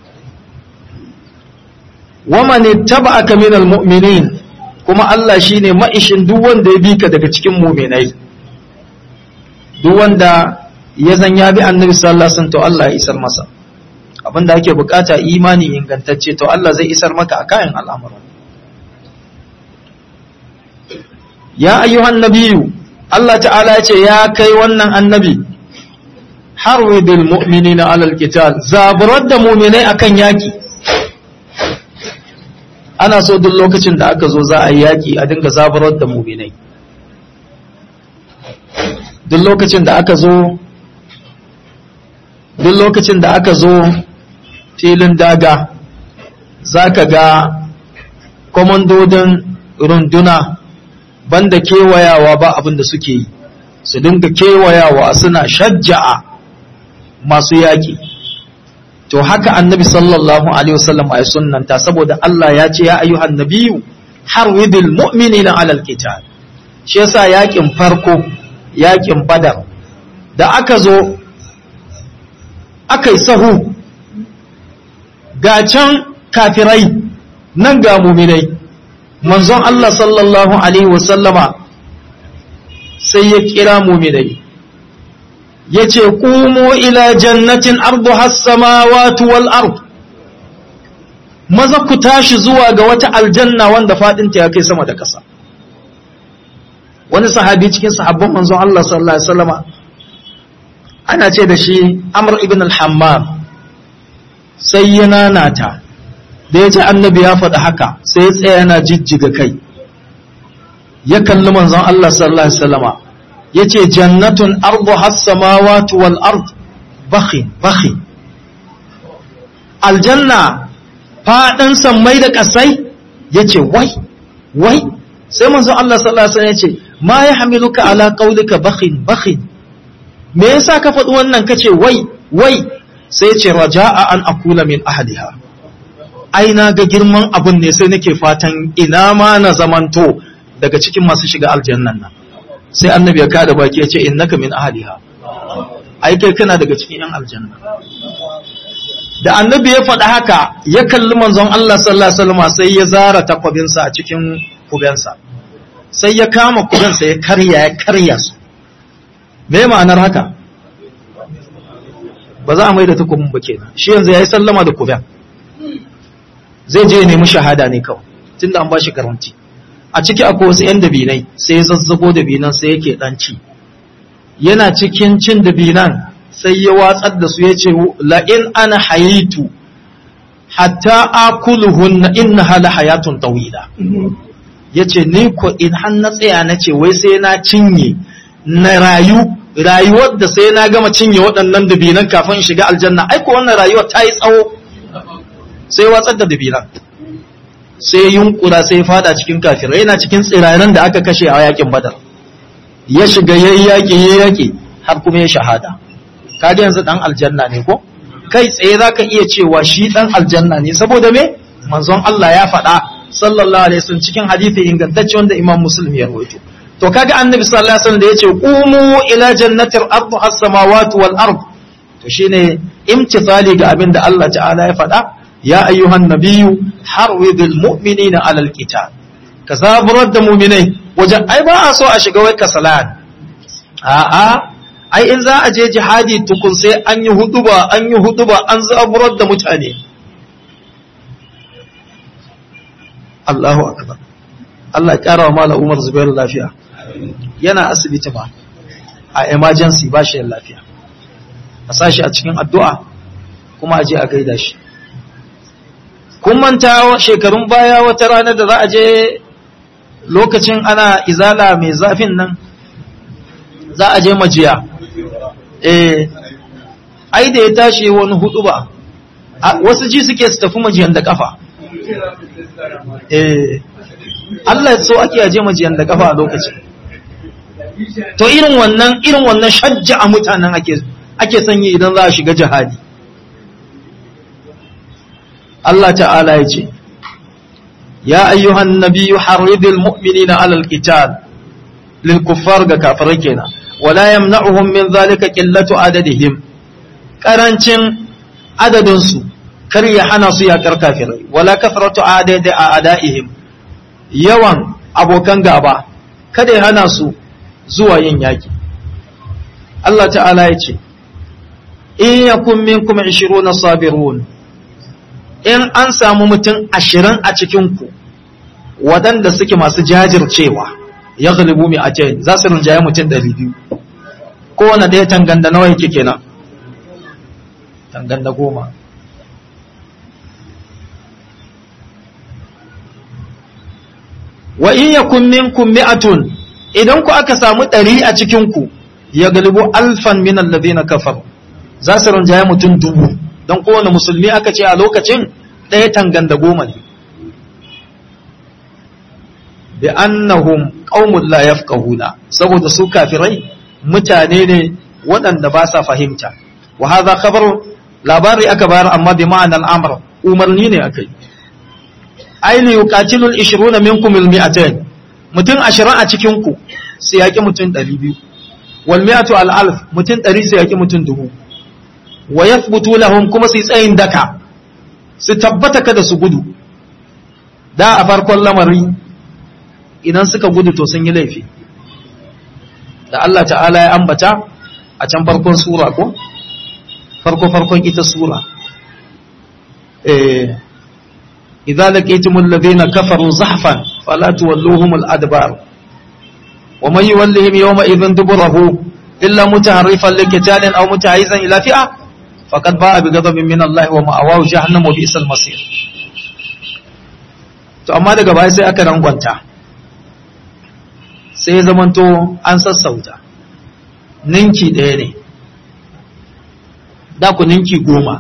Wamani taba aka minal mu'minin, kuma Allah shi ne ma'ishin duk wanda ya bi ka daga cikin muminai, duk wanda ya zan ya bi annabi sallallahu Alaihi wasallam to Allah ya isar masa. abin da ake bukata imani ingantacce to Allah zai isar maka a kayan al'amuran ya ayyuhan nabiyu Allah ta'ala ce ya kai wannan annabi harwidul mu'minina alal qital zaburar da mu'minai akan yaki ana so duk lokacin da aka zo za a yi yaki a dinga zaburar da mu'minai duk lokacin da aka zo duk lokacin da aka zo filin daga za ka ga kwamandodin runduna banda kewayawa ba abin da suke yi su dinga kewayawa suna shajja'a masu yaƙi to haka annabi sallallahu alaihi wasallam ya sunnanta saboda Allah ya ce ya ayyuhan nabiyyu harwidil mu'minina alal qital shi yasa yaƙin farko yaƙin badar da aka zo aka yi sahu ga can kafirai nan ga muminai manzon Allah sallallahu Alaihi wasallama sai ya kira muminai ya ce ƙumo ila jannatin ardu hassamawatu wal ard maza ku tashi zuwa ga wata aljanna wanda faɗinta ya kai sama da ƙasa wani sahabi cikin sahabban manzon Allah sallallahu Alaihi wasallama ana ce da shi amr ibn al-hammam sai ya nanata da ya ji annabi ya faɗi haka sai ya tsaya yana jijjiga kai ya kalli manzon Allah sallallahu alaihi wasallama yace jannatun ardu has-samawati wal ard bakhin bakhin aljanna fadin sammai da kasai yace wai wai sai manzon Allah sallallahu alaihi wasallam yace ma yahmiluka ala qawlika bakhin bakhin me yasa ka faɗi wannan kace wai wai sai ce raja'a an akula min ahliha ai na ga girman abun ne sai nake fatan ina ma na zamanto daga cikin masu shiga aljannan nan sai annabi ya kada baki ya ce innaka min ahliha ai kai kana daga cikin yan aljanna da annabi ya faɗa haka ya kalli manzon Allah sallallahu alaihi wasallam sai ya zara takwabinsa a cikin kubensa sai ya kama kubensa ya karya ya karya su me ma'anar haka ba za a mai da takwabin ba kenan shi yanzu ya yi sallama da kuben zai je ya nemi shahada ne kawai tunda an ba shi garanti a ciki akwai wasu 'yan dabinai sai ya zazzago dabinan sai yake ɗanci yana cikin cin dabinan sai ya watsar da su ya ce la'in ana hayitu hatta akuluhun na inna hala hayatun tawila ya ce ni ko in har na tsaya na ce wai sai na cinye na rayu rayuwar da sai na gama cinye waɗannan dabinan kafin in shiga aljanna aiko wannan rayuwar ta yi tsawo sai watsar da dabinan sai yunkura sai fada cikin kafirai yana cikin tsiranen da aka kashe a yakin badar ya shiga yayi yaki yayi yaki har kuma ya shahada kaga yanzu dan aljanna ne ko kai tsaye zaka iya cewa shi dan aljanna ne saboda me manzon Allah ya faɗa sallallahu alaihi wasallam cikin hadisi ingantacce wanda Imam Muslim ya rawaito to kaga annabi sallallahu alaihi wasallam da yace qumu ila jannatir ardu as-samawati wal ard to shine imtithali ga abin da Allah ta'ala ya faɗa ya ayyuhan nabiyyu harwidil mu'minina alal qital ka zaburar da mu'minai wajen ai ba a so a shiga wai kasalan a'a ai in za a je jihadi tukun sai an yi huduba an yi huduba an zaburar da mutane Allahu akbar Allah ya kara wa mala Umar Zubairu lafiya yana asibiti ba a emergency ba shi lafiya a sashi a cikin addu'a kuma a je a gaida shi kun manta shekarun baya wata rana da za a je lokacin ana izala mai zafin nan za a je majiya eh ai da ya tashi wani hudu ba wasu ji suke su tafi majiyan da kafa eh Allah so ake aje majiyan da kafa a lokacin to irin wannan irin wannan shajja a mutanen ake ake sanyi idan za a shiga jihadi Allah ta'ala ya ce, Ya ayyuhan nabiyu harridil mu'minina alal qital lil kuffar ga kafirai kenan wala yamna'uhum min zalika qillatu adadihim karancin adadin su kar ya hana su yakar kafirai wala kasratu adadi a'daihim yawan abokan gaba kada ya hana su zuwa yin yaki Allah ta'ala ya ce in yakun minkum 20 sabirun in an samu mutum ashirin a cikinku waɗanda suke masu jajircewa ya galibu mai ake za su rinjaye mutum ɗari biyu kowane ɗaya tanganda nawa yake kenan tanganda goma wa in yakun minkum mi'atun idan ku aka samu ɗari a cikinku ya galibu alfan min alladhina kafaru za su rinjaye mutum dubu don kowane musulmi aka ce a lokacin ɗaya tanganda goma ne bi annahum qaumun la yafqahuna saboda su kafirai mutane ne waɗanda ba sa fahimta wa hadha khabar labari aka bayar amma bi ma'ana al-amr umarni ne akai aini yuqatilu al-20 minkum al-mi'atayn mutum 20 a cikin ku sai yaki mutum 200 wal mi'atu al-alf mutum 100 sai yaki mutum 1000 wa yathbutu lahum kuma su tsayin daka su tabbata kada su gudu da a farkon lamari idan suka gudu to sun yi laifi da Allah ta'ala ya ambata a can farkon sura ko farko farkon ita sura eh idza laqitumul ladina kafaru zahfan fala tuwalluhum al-adbar wa man yuwallihim yawma idhin duburahu illa mutaharrifan liqitalin aw mutahizan ila fi'a faqad ba'a bi ghadabin min Allah wa ma'awahu jahannam wa bi'sal masir to amma daga baya sai aka rangwanta sai ya zamanto an sassauta ninki ɗaya ne da ku ninki goma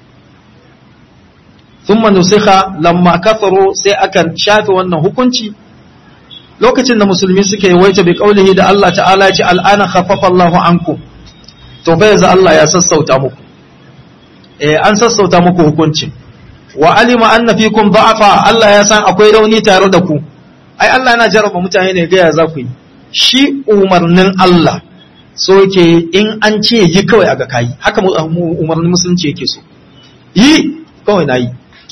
sun manusiha lamma kafaro sai aka shafe wannan hukunci lokacin da musulmi suka yi waita bi kaulihi da Allah ta'ala ce al'ana khaffafa Allahu ankum to fa yanzu Allah ya sassauta muku eh an sassauta muku hukuncin wa alima anna fikum da'afa Allah ya san akwai rauni tare da ku ai Allah yana jarraba mutane ne ga ya za ku yi shi umarnin Allah so yake in an ce yi kawai a ga kayi haka umarnin musulunci yake so yi kawai na yi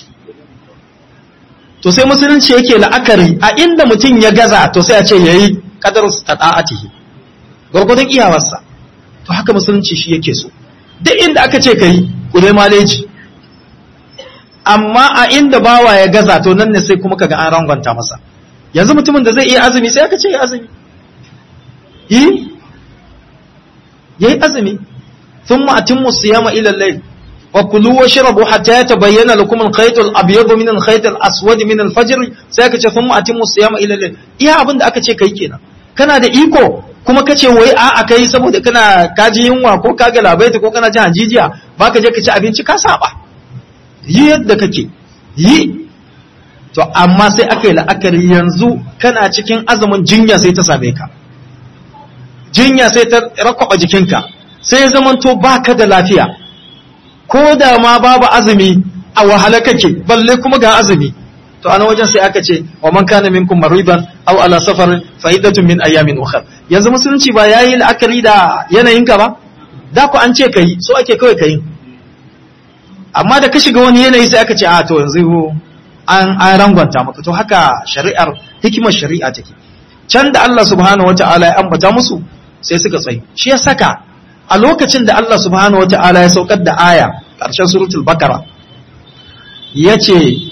to sai musulunci yake la'akari a inda mutum ya gaza to sai a ce ya yi kadar ta ta'atihi gwargwadon iyawarsa to haka musulunci shi yake so duk inda aka ce ka yi ku dai maleji amma a inda bawa ya gaza to nan ne sai kuma kaga an rangwanta masa yanzu mutumin da zai iya azumi sai aka ce ya azumi yi yayi azumi thumma atimmu siyama ila al-layl wa kulu washrabu hatta yatabayyana lakum al-khayt al-abyad min al-khayt al-aswad min al-fajr sai aka ce thumma atimmu siyama ila al-layl iya abin da aka ce kai kenan kana da iko kuma kace wai a a kai saboda kana kaji yunwa ko kaga labaita ko kana jin hajijiya baka je ka ci abinci ka saba yi yadda kake yi to amma sai aka yi la'akari yanzu kana cikin azumin jinya sai ta same ka jinya sai ta rakwaba jikinka sai ya zamanto baka da lafiya ko da ma babu azumi a wahala kake balle kuma ga azumi to ana wajen sai aka ce wa man kana minkum maridan aw ala safar fa iddatun min ayamin ukhra yanzu musulunci ba yayi la'akari da yanayinka ba da ku an ce kai so ake kawai kai amma da ka shiga wani yanayi sai aka ce a to yanzu an an rangwanta maka to haka shari'ar hikimar shari'a take can da Allah subhanahu wata'ala ya ambata musu sai suka tsayi shi ya saka a lokacin da Allah subhanahu wata'ala ya saukar da aya ƙarshen suratul bakara yace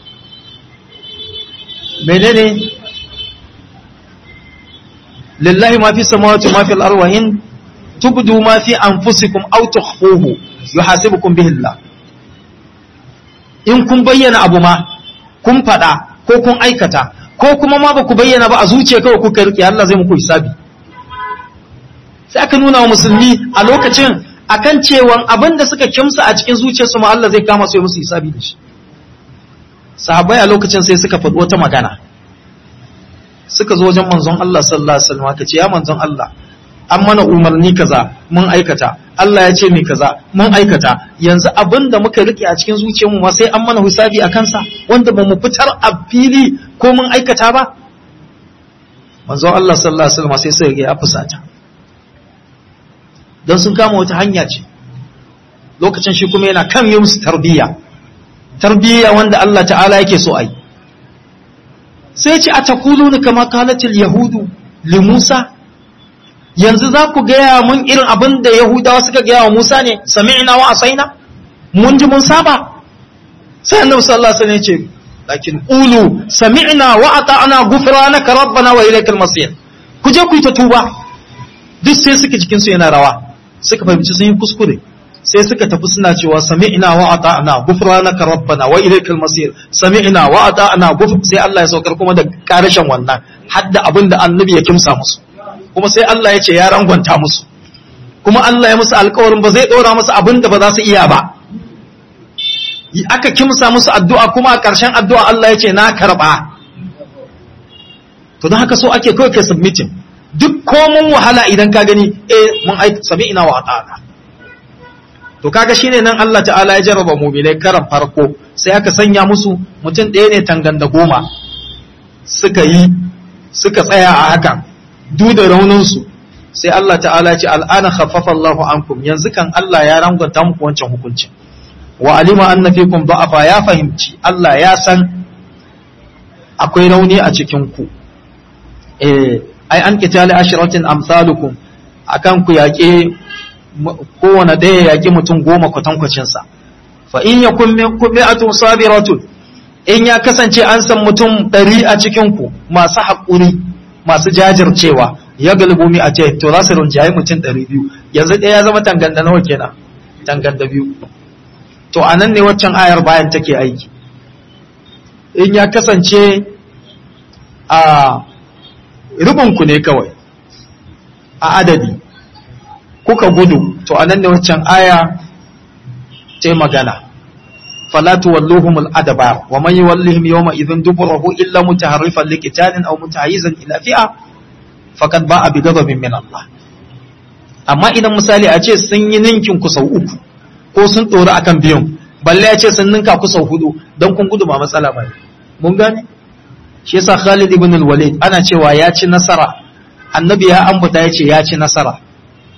menene lillahi ma fi samawati ma fi al-ardi wa in tubdu ma fi anfusikum aw tukhfuhu yuhasibukum bihi Allah in kun bayyana abu ma kun faɗa ko kun aikata ko kuma ma ba ku bayyana ba a zuciya kawai kuka riƙe Allah zai muku hisabi sai aka nuna wa musulmi a lokacin akan cewan abin da suka kimsa a cikin zuciyarsu ma Allah zai kama su yi musu hisabi da shi sahabbai a lokacin sai suka faɗi wata magana suka zo wajen manzon Allah sallallahu alaihi wasallam ka ce ya manzon Allah an mana umarni kaza mun aikata Allah ya ce mai kaza mun aikata yanzu abin da muka rike a cikin zuciyarmu ma sai an mana hisabi a kansa wanda ba mu fitar a fili ko mun aikata ba manzon Allah sallallahu alaihi wasallam sai sai ya fusata dan sun kama wata hanya ce lokacin shi kuma yana kan yi musu tarbiyya tarbiyya wanda Allah ta'ala yake so ai sai ce a takuluna kama kalatil yahudu li Musa yanzu za ku gaya mun irin abin da Yahudawa suka gaya wa Musa ne, sami'ina wa asaina, mun ji mun saba. Sai annabi sallallahu alaihi wasallam ya ce, lakin ulu sami'na wa ata'na ghufranaka rabbana wa ilaykal masir. Ku je ku yi ta tuba. Duk sai suka jikin su yana rawa. Suka fahimci sun yi kuskure. Sai suka tafi suna cewa sami'na wa ata'na ghufranaka rabbana wa ilaykal masir. Sami'na wa ata'na ghufr sai Allah ya saukar kuma da karashin wannan hadda abin da annabi ya kimsa musu. kuma sai Allah ya ce ya rangwanta musu kuma Allah ya musu alkawarin ba zai ɗora musu abin da ba za su iya ba aka kimsa musu addu'a kuma a ƙarshen addu'a Allah ya ce na karɓa to don haka so ake kawai kai submitin duk komun wahala idan ka gani eh mun aiki sami ina wa ta'ala to kaga shine nan Allah ta'ala ya jarraba mu'minai karan farko sai aka sanya musu mutum ɗaya ne tangan da goma suka yi suka tsaya a hakan duk da rauninsu sai Allah ta'ala ce al'ana khaffafa Allahu ankum yanzu kan Allah ya rangwanta muku wancan hukuncin wa alima anna fikum da'afa ya fahimci Allah ya san akwai rauni a cikin ku eh ai an qitali ashratin amsalukum akan ku yaƙe kowane ɗaya yaƙi mutum goma kwatankwacin sa fa in yakun minkum mi'atun sabiratun in ya kasance an san mutum ɗari a cikin ku masu haƙuri masu jajircewa ya galibu mi a ce to za su rinjaye mutum ɗari biyu yanzu ɗaya ya zama tanganda nawa kenan tanganda biyu to a nan ne waccan ayar bayan take aiki in ya kasance a rubinku ne kawai a adadi kuka gudu to a nan ne waccan aya ta magana فلا تولوهم الأدبار ومن يولهم يومئذ دبره إلا متحرفا لقتال أو متحيزا إلى فئة فقد باء بغضب من الله amma idan misali a ce sun yi ninkin ku sau uku ko sun tsoro akan biyun balle ya ce sun ninka ku sau hudu don kun gudu ba matsala ba mun gane shi yasa Khalid ibn al-Walid ana cewa ya ci nasara annabi ya ambata ya ce ya ci nasara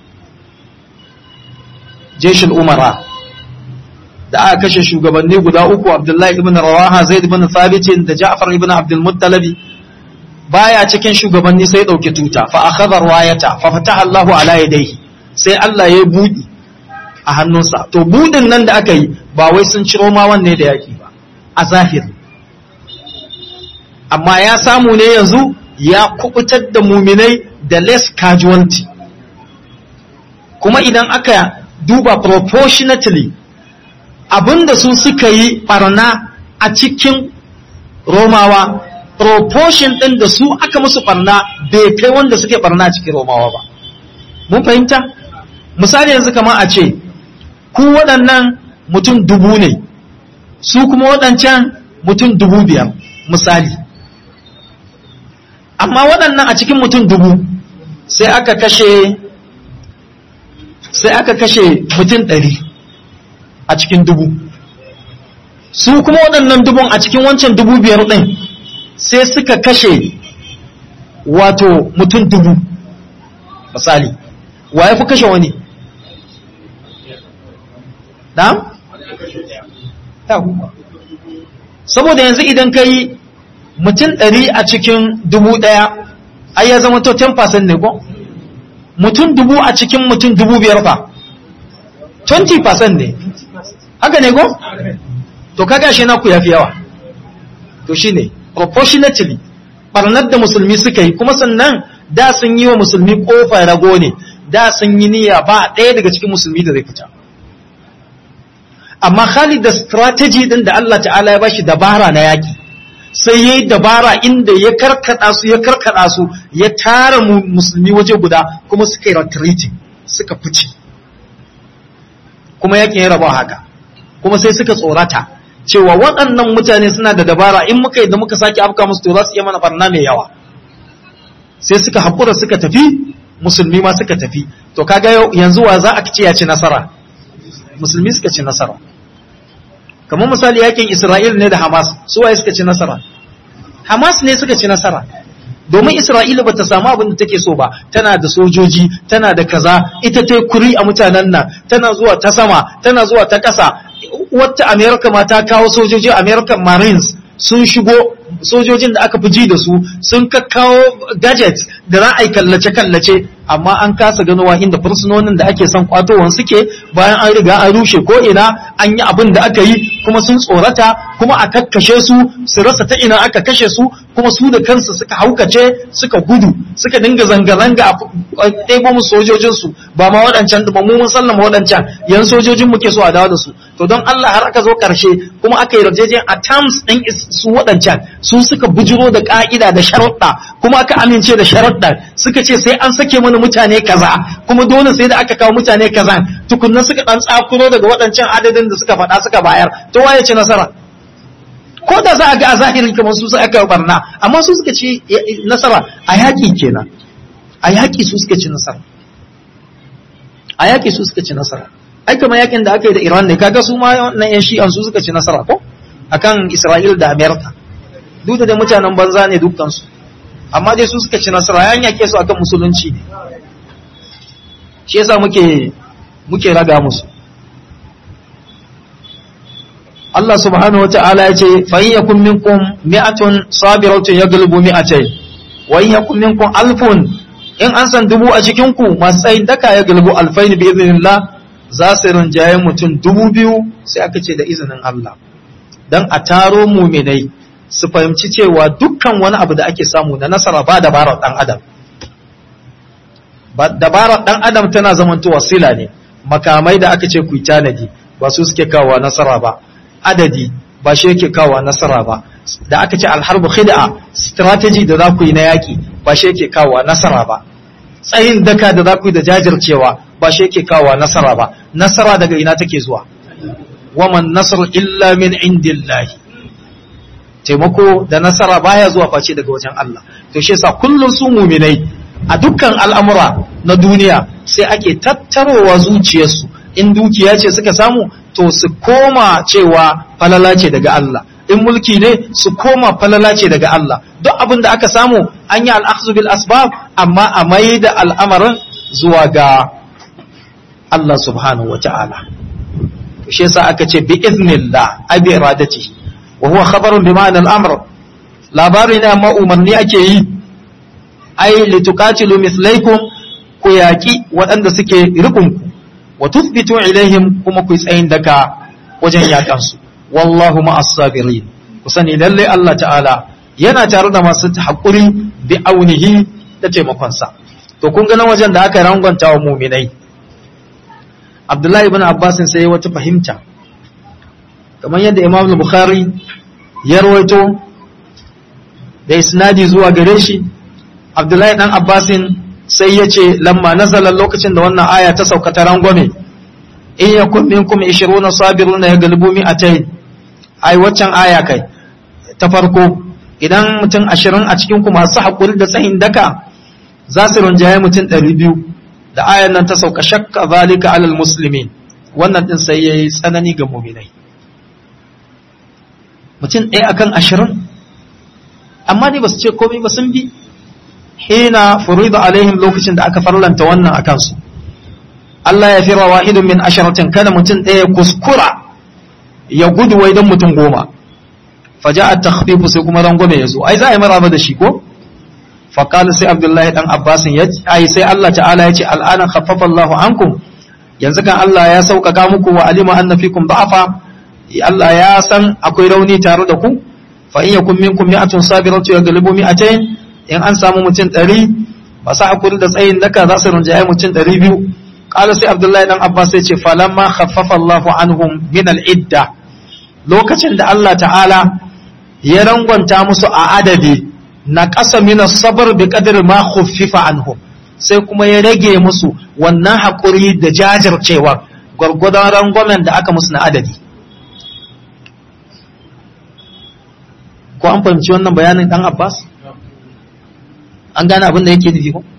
jeshul umara da aka kashe shugabanni guda uku abdullahi ibn rawaha zaid ibn thabit da ja'far ibn abdul muttalib baya cikin shugabanni sai dauki tuta fa akhadha riwayata fa fataha Allahu ala yadayhi sai Allah ya budi a hannunsa to budin nan da aka yi ba wai sun ciro ma wanne da yaki ba a zahiri amma ya samu ne yanzu ya kubutar da muminai da less casualty kuma idan aka duba proportionately abinda su suka yi barna a cikin romawa proportion ɗin da su aka musu barna bai kai wanda suke barna a cikin romawa ba mun fahimta misali yanzu kamar a ce ku waɗannan mutum dubu ne su kuma waɗancan mutum dubu biyar misali amma waɗannan a cikin mutum dubu sai aka kashe sai aka kashe mutum ɗari a cikin dubu su kuma waɗannan dubun a cikin wancan dubu biyar ɗin sai suka kashe wato mutum dubu misali wa ya fi kashe wani ɗan? saboda yanzu idan ka yi mutum ɗari a cikin dubu ɗaya ai ya zama to 10% ne ko? mutum dubu a cikin mutum dubu biyar fa 20% ne haka ne ko? to kaga shi naku ya fi yawa to shi ne proportionately barnar da musulmi suka yi kuma sannan da sun yi wa musulmi kofa rago ne da sun yi niyya ba ɗaya daga cikin musulmi da zai fita amma Khalid da strategy din da Allah ta'ala ya bashi dabara na yaki sai yayi dabara inda ya karkada su ya karkada su ya tara musulmi waje guda kuma suka yi retreating suka fice kuma yakin ya raba haka kuma sai suka tsorata cewa waɗannan mutane suna da dabara in muka yi da muka sake afka musu to za su iya mana barna mai yawa sai suka haƙura suka tafi musulmi ma suka tafi to kaga yanzu wa za a ce ya ci nasara musulmi suka ci nasara kamar misali yakin Isra'il ne da Hamas su waye suka ci nasara Hamas ne suka ci nasara domin Isra'ila bata samu abin da take so ba tana da sojoji tana da kaza ita ta kuri a mutanen nan tana zuwa ta sama tana zuwa ta ƙasa wata America ma ta kawo sojoji American Marines sun shigo sojojin da aka fi ji da su sun kakkawo gadgets da za a yi kallace-kallace amma an kasa ganowa inda fursunonin da ake son kwatowan suke bayan an riga an rushe ko ina an yi abin da aka yi kuma sun tsorata kuma a kakkashe su su rasa ta ina aka kashe su kuma su da kansu suka haukace suka gudu suka dinga zanga-zanga a ɗebo musu sojojinsu ba ma waɗancan ba mu mun sallama waɗancan yan sojojin muke so a dawo da su to don Allah har aka zo ƙarshe kuma aka yi yarjejen a terms ɗin su waɗancan su suka bujiro da ƙa'ida da sharuɗa kuma aka amince da sharuɗa suka ce sai an sake mana mutane kaza kuma dole sai da aka kawo mutane kaza tukunna suka ɗan tsakuro daga waɗancan adadin da suka faɗa suka bayar to waye ci nasara ko da za a ga a zahirin kamar su aka barna amma su suka ci nasara a yaƙi kenan a yaƙi su suka ci nasara a yaƙi su suka ci nasara ai kamar yaƙin da aka yi da Iran ne kaga su ma wannan yan shi'an su suka ci nasara ko akan Isra'il da Amerika duk da mutanen banza ne dukkansu amma dai su suka ci nasara yan yake su akan musulunci ne shi yasa muke muke raga musu Allah subhanahu wata'ala ya ce fa in yakun minkum mi'atun sabiratun yaghlibu mi'atayn wa in yakun minkum alfun in an san dubu a cikin ku masu tsayin daka ya gulbu alfain bi idhnillah za su rinjaye mutum dubu biyu sai aka ce da izinin Allah dan a taro muminai su fahimci cewa dukkan wani abu da ake samu na nasara ba dabarar dan adam ba dabarar dan adam tana zamantowa sila ne makamai da aka ce ku tanadi ba su suke kawo nasara ba adadi ba shi yake kawo nasara ba da aka ce alharbu khid'a strategy da za ku yi na yaki ba shi yake kawo nasara ba tsayin daka da za ku yi da jajircewa ba shi yake kawo nasara ba nasara daga ina take zuwa waman nasr illa min indillahi taimako da nasara baya zuwa face daga wajen Allah to shi yasa kullun su muminai a dukkan al'amura na duniya sai ake tattarowa zuciyarsu in dukiya ce suka samu to su koma cewa falala ce daga Allah in mulki ne su koma falala ce daga Allah duk abin da aka samu an yi al'akhzu bil asbab amma a mai da al'amarin zuwa ga Allah subhanahu wata'ala shi yasa aka ce bi iznillah ai bi iradati wa huwa khabarun bi ma'anal amr labari ne amma umarni ake yi ai litukatilu mislaikum ku yaki waɗanda suke rikun ku wa tuthbitu ilaihim kuma ku tsayin daka wajen yakan su wallahu ma'as sabirin ku sani lalle Allah ta'ala yana tare da masu hakuri bi aunihi da taimakon sa to kun ga nan wajen da aka rangwanta wa mu'minai Abdullahi ibn Abbas sai wata fahimta kamar yadda Imam Bukhari ya rawaito da isnadi zuwa gare shi Abdullahi dan Abbasin sai ya ce lamma nazala lokacin da wannan aya ta sauka ta rangwame in yakun minkum 20 sabiruna yaghlibu mi'atayn ai waccan aya kai ta farko idan mutum 20 a cikin ku masu hakuri da tsayin daka za su rinjaye mutum 200 da ayan nan ta sauka shakka zalika alal muslimin wannan din sai yayi tsanani ga mu'minai mutum ɗaya akan 20 amma ne ba su ce komai ba sun bi hina furida alaihim lokacin da aka farlanta wannan akan su Allah ya fira wahidun min asharatin kada mutum ɗaya kuskura ya gudu wai don mutum goma faja a takhfifu sai kuma rangwame ya zo ai za a yi maraba da shi ko faƙalu sai abdullahi ɗan abbasin ya ai sai Allah ta'ala ya ce al'anan khaffafa Allahu ankum yanzu kan Allah ya sauƙaƙa muku wa alima anna fikum da'afa Allah ya san akwai rauni tare da ku fa in yakun minkum mi'atun sabiratu yaghlibu mi'atayn in an samu mutum ɗari masu hakuri da tsayin daka za su rinjaye mutum ɗari biyu ƙala sai abdullahi ɗan abbas sai ce falamma khaffafa Allahu anhum min al-idda lokacin da Allah ta'ala ya rangwanta musu a adadi na ƙasa min sabr bi qadri ma khuffifa anhum sai kuma ya rage musu wannan hakuri da jajircewa gwargwadon rangwamen da aka musu na adadi ko an fahimci wannan bayanin ɗan abbas an gane abin da yake nufi ko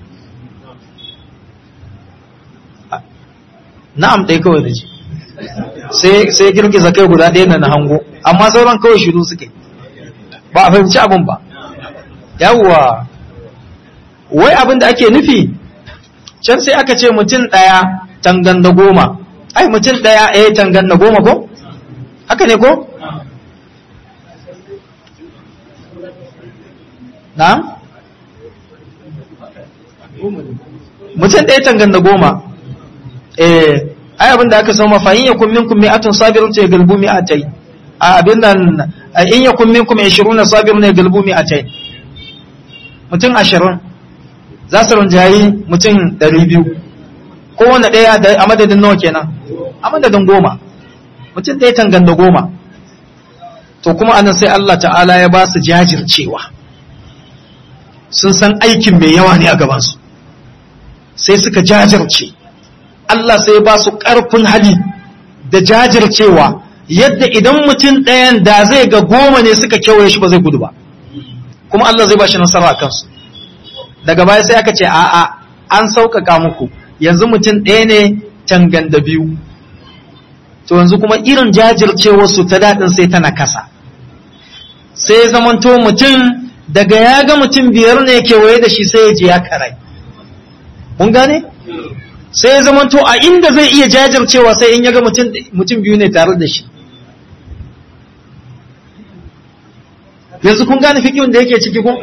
na'am ɗaya kawai da ji sai girgiza kai guda ɗaya na hango amma sauran kawai shiru suke ba a fahimci abin ba yawwa wai abin da ake nufi can sai aka ce mutum ɗaya tangan da goma ai mutum ɗaya eh tangan da goma ko haka ne ko na'am mutum ɗaya tangan da goma eh ai abin da aka sauma fa in yakun minkum mi'atun sabirun ya galbu mi'atai a abin nan in yakun minkum 20 sabirun ya galbu mi'atai mutum 20 za su rinjayi mutum 200 kowanne ɗaya a madadin nawa kenan a madadin goma mutum ɗaya tangan da goma to kuma anan sai Allah ta'ala ya ba su jajircewa sun san aikin mai yawa ne a gabansu sai suka jajirce Allah sai ba su ƙarfin hali da jajircewa yadda idan mutum ɗayan da zai ga goma ne suka kewaye shi ba zai gudu ba kuma Allah zai ba shi nasara a kansu daga baya sai aka ce a'a an sauƙaƙa muku yanzu mutum ɗaya ne tangan da biyu to yanzu kuma irin jajircewar su ta daɗin sai tana kasa sai zamanto mutum daga ya ga mutum biyar ne kewaye da shi sai ya ji ya karai mun gane sai ya zamanto a inda zai iya jajircewa sai in ya ga mutum biyu ne tare da shi yanzu kun gane fikiyun da yake ciki ko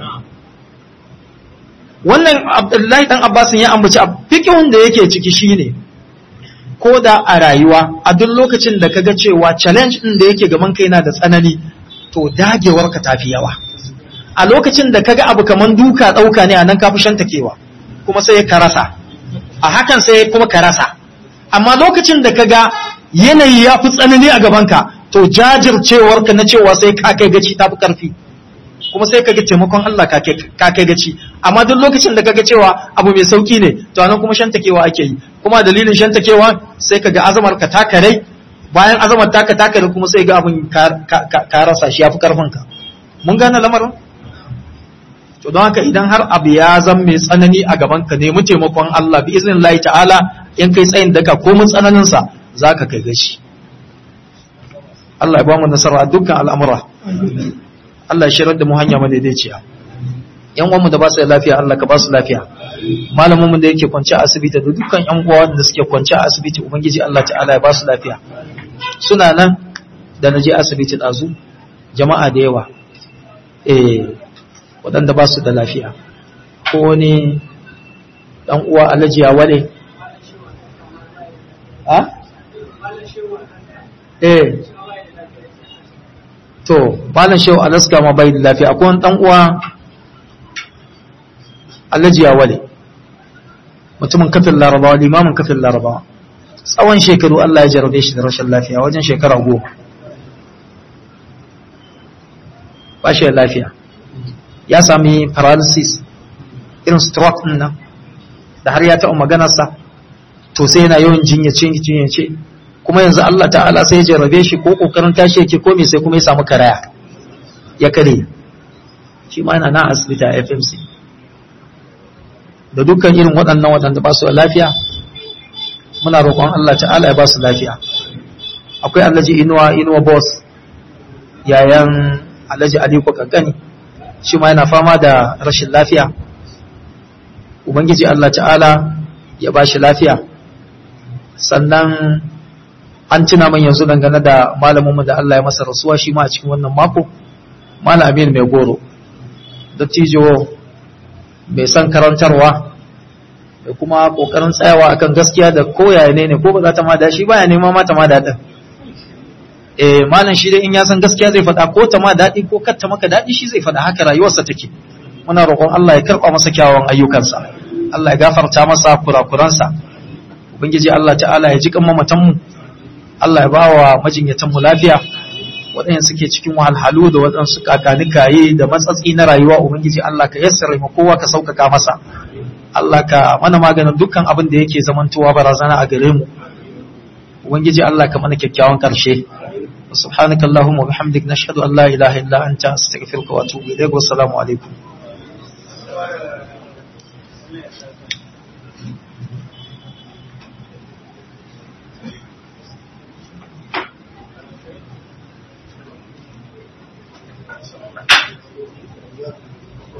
wannan abdullahi dan abbasin ya ambaci fikiyun da yake ciki shine ko da a rayuwa a duk lokacin da kaga cewa challenge din da yake gaban kai na da tsanani to dagewarka tafi yawa a lokacin da kaga abu kaman duka dauka ne a nan kafi shantakewa kuma sai ka rasa a hakan sai kuma ka rasa amma lokacin da kaga yanayi ya fi tsanani a gabanka to jajircewarka na cewa sai ka kai gaci tafi karfi kuma sai kaga taimakon Allah ka kai gaci amma duk lokacin da kaga cewa abu mai sauki ne to anan kuma shantakewa ake yi kuma dalilin shantakewa sai kaga azamar ka takarai bayan azamar taka takare kuma sai ga abin ka rasa shi yafi karfin ka mun gane lamarin to don haka idan har abu ya zan mai tsanani a gaban ka nemi taimakon Allah bi iznin Allah ta'ala in kai tsayin daka ko mun tsananin sa zaka kai gashi Allah ya ba mu nasara dukkan al'amura Allah ya shirar da mu hanya madaidaiciya yan uwanmu da ba su da lafiya Allah ka ba su lafiya malamin da yake kwance a asibiti da dukkan yan uwa wanda suke kwance a asibiti ubangiji Allah ta'ala ya ba su lafiya suna nan da naje asibiti dazu jama'a da yawa eh waɗanda ba su da lafiya ko wani dan uwa Alhaji ya wale ha eh to malam shehu alaska ma bai da lafiya akwai wani dan uwa Alhaji ya wale mutumin kafin larabawa limamin kafin larabawa tsawon shekaru Allah ya jarabe shi da rashin lafiya wajen shekara goma ba shi da lafiya ya sami paralysis irin stroke din nan da har ya taɓa maganarsa to sai yana yawan jinyace jinyace kuma yanzu Allah ta'ala sai ya jarabe shi ko kokarin tashi yake ko me sai kuma ya samu karaya ya kare shi ma yana na asibiti a FMC da dukkan irin waɗannan waɗanda ba su da lafiya muna roƙon Allah ta'ala ya ba su lafiya akwai Alhaji Inuwa Inuwa boss yayan Alhaji Aliko kankani shi ma yana fama da rashin lafiya ubangiji Allah ta'ala ya ba shi lafiya sannan an tuna man yanzu dangane da malaminmu da Allah ya masa rasuwa shi ma a cikin wannan mako malam Amin mai goro dattijo mai san karantarwa da kuma kokarin tsayawa akan gaskiya da koyaya ne ne ko ba za ta ma da shi baya nema ma ta ma daɗin eh malam shi dai in ya san gaskiya zai faɗa ko ta ma daɗi ko kar ta maka daɗi shi zai faɗa haka rayuwarsa take muna roƙon Allah ya karɓa masa kyawawan ayyukansa Allah ya gafarta masa kurakuransa ubangiji Allah ta'ala ya ji kan mamatan mu Allah ya bawa majinyatan mu lafiya waɗanda suke cikin wahalhalu da waɗansu kakanikaye da matsatsi na rayuwa ubangiji Allah ka yassare mu kowa ka sauƙaƙa masa Allah ka mana maganin dukkan abin da yake zamantowa barazana a gare mu ubangiji Allah ka mana kyakkyawan ƙarshe سبحانك اللهم وبحمدك نشهد أن لا إله إلا أنت أستغفرك وأتوب إليك والسلام عليكم Yeah.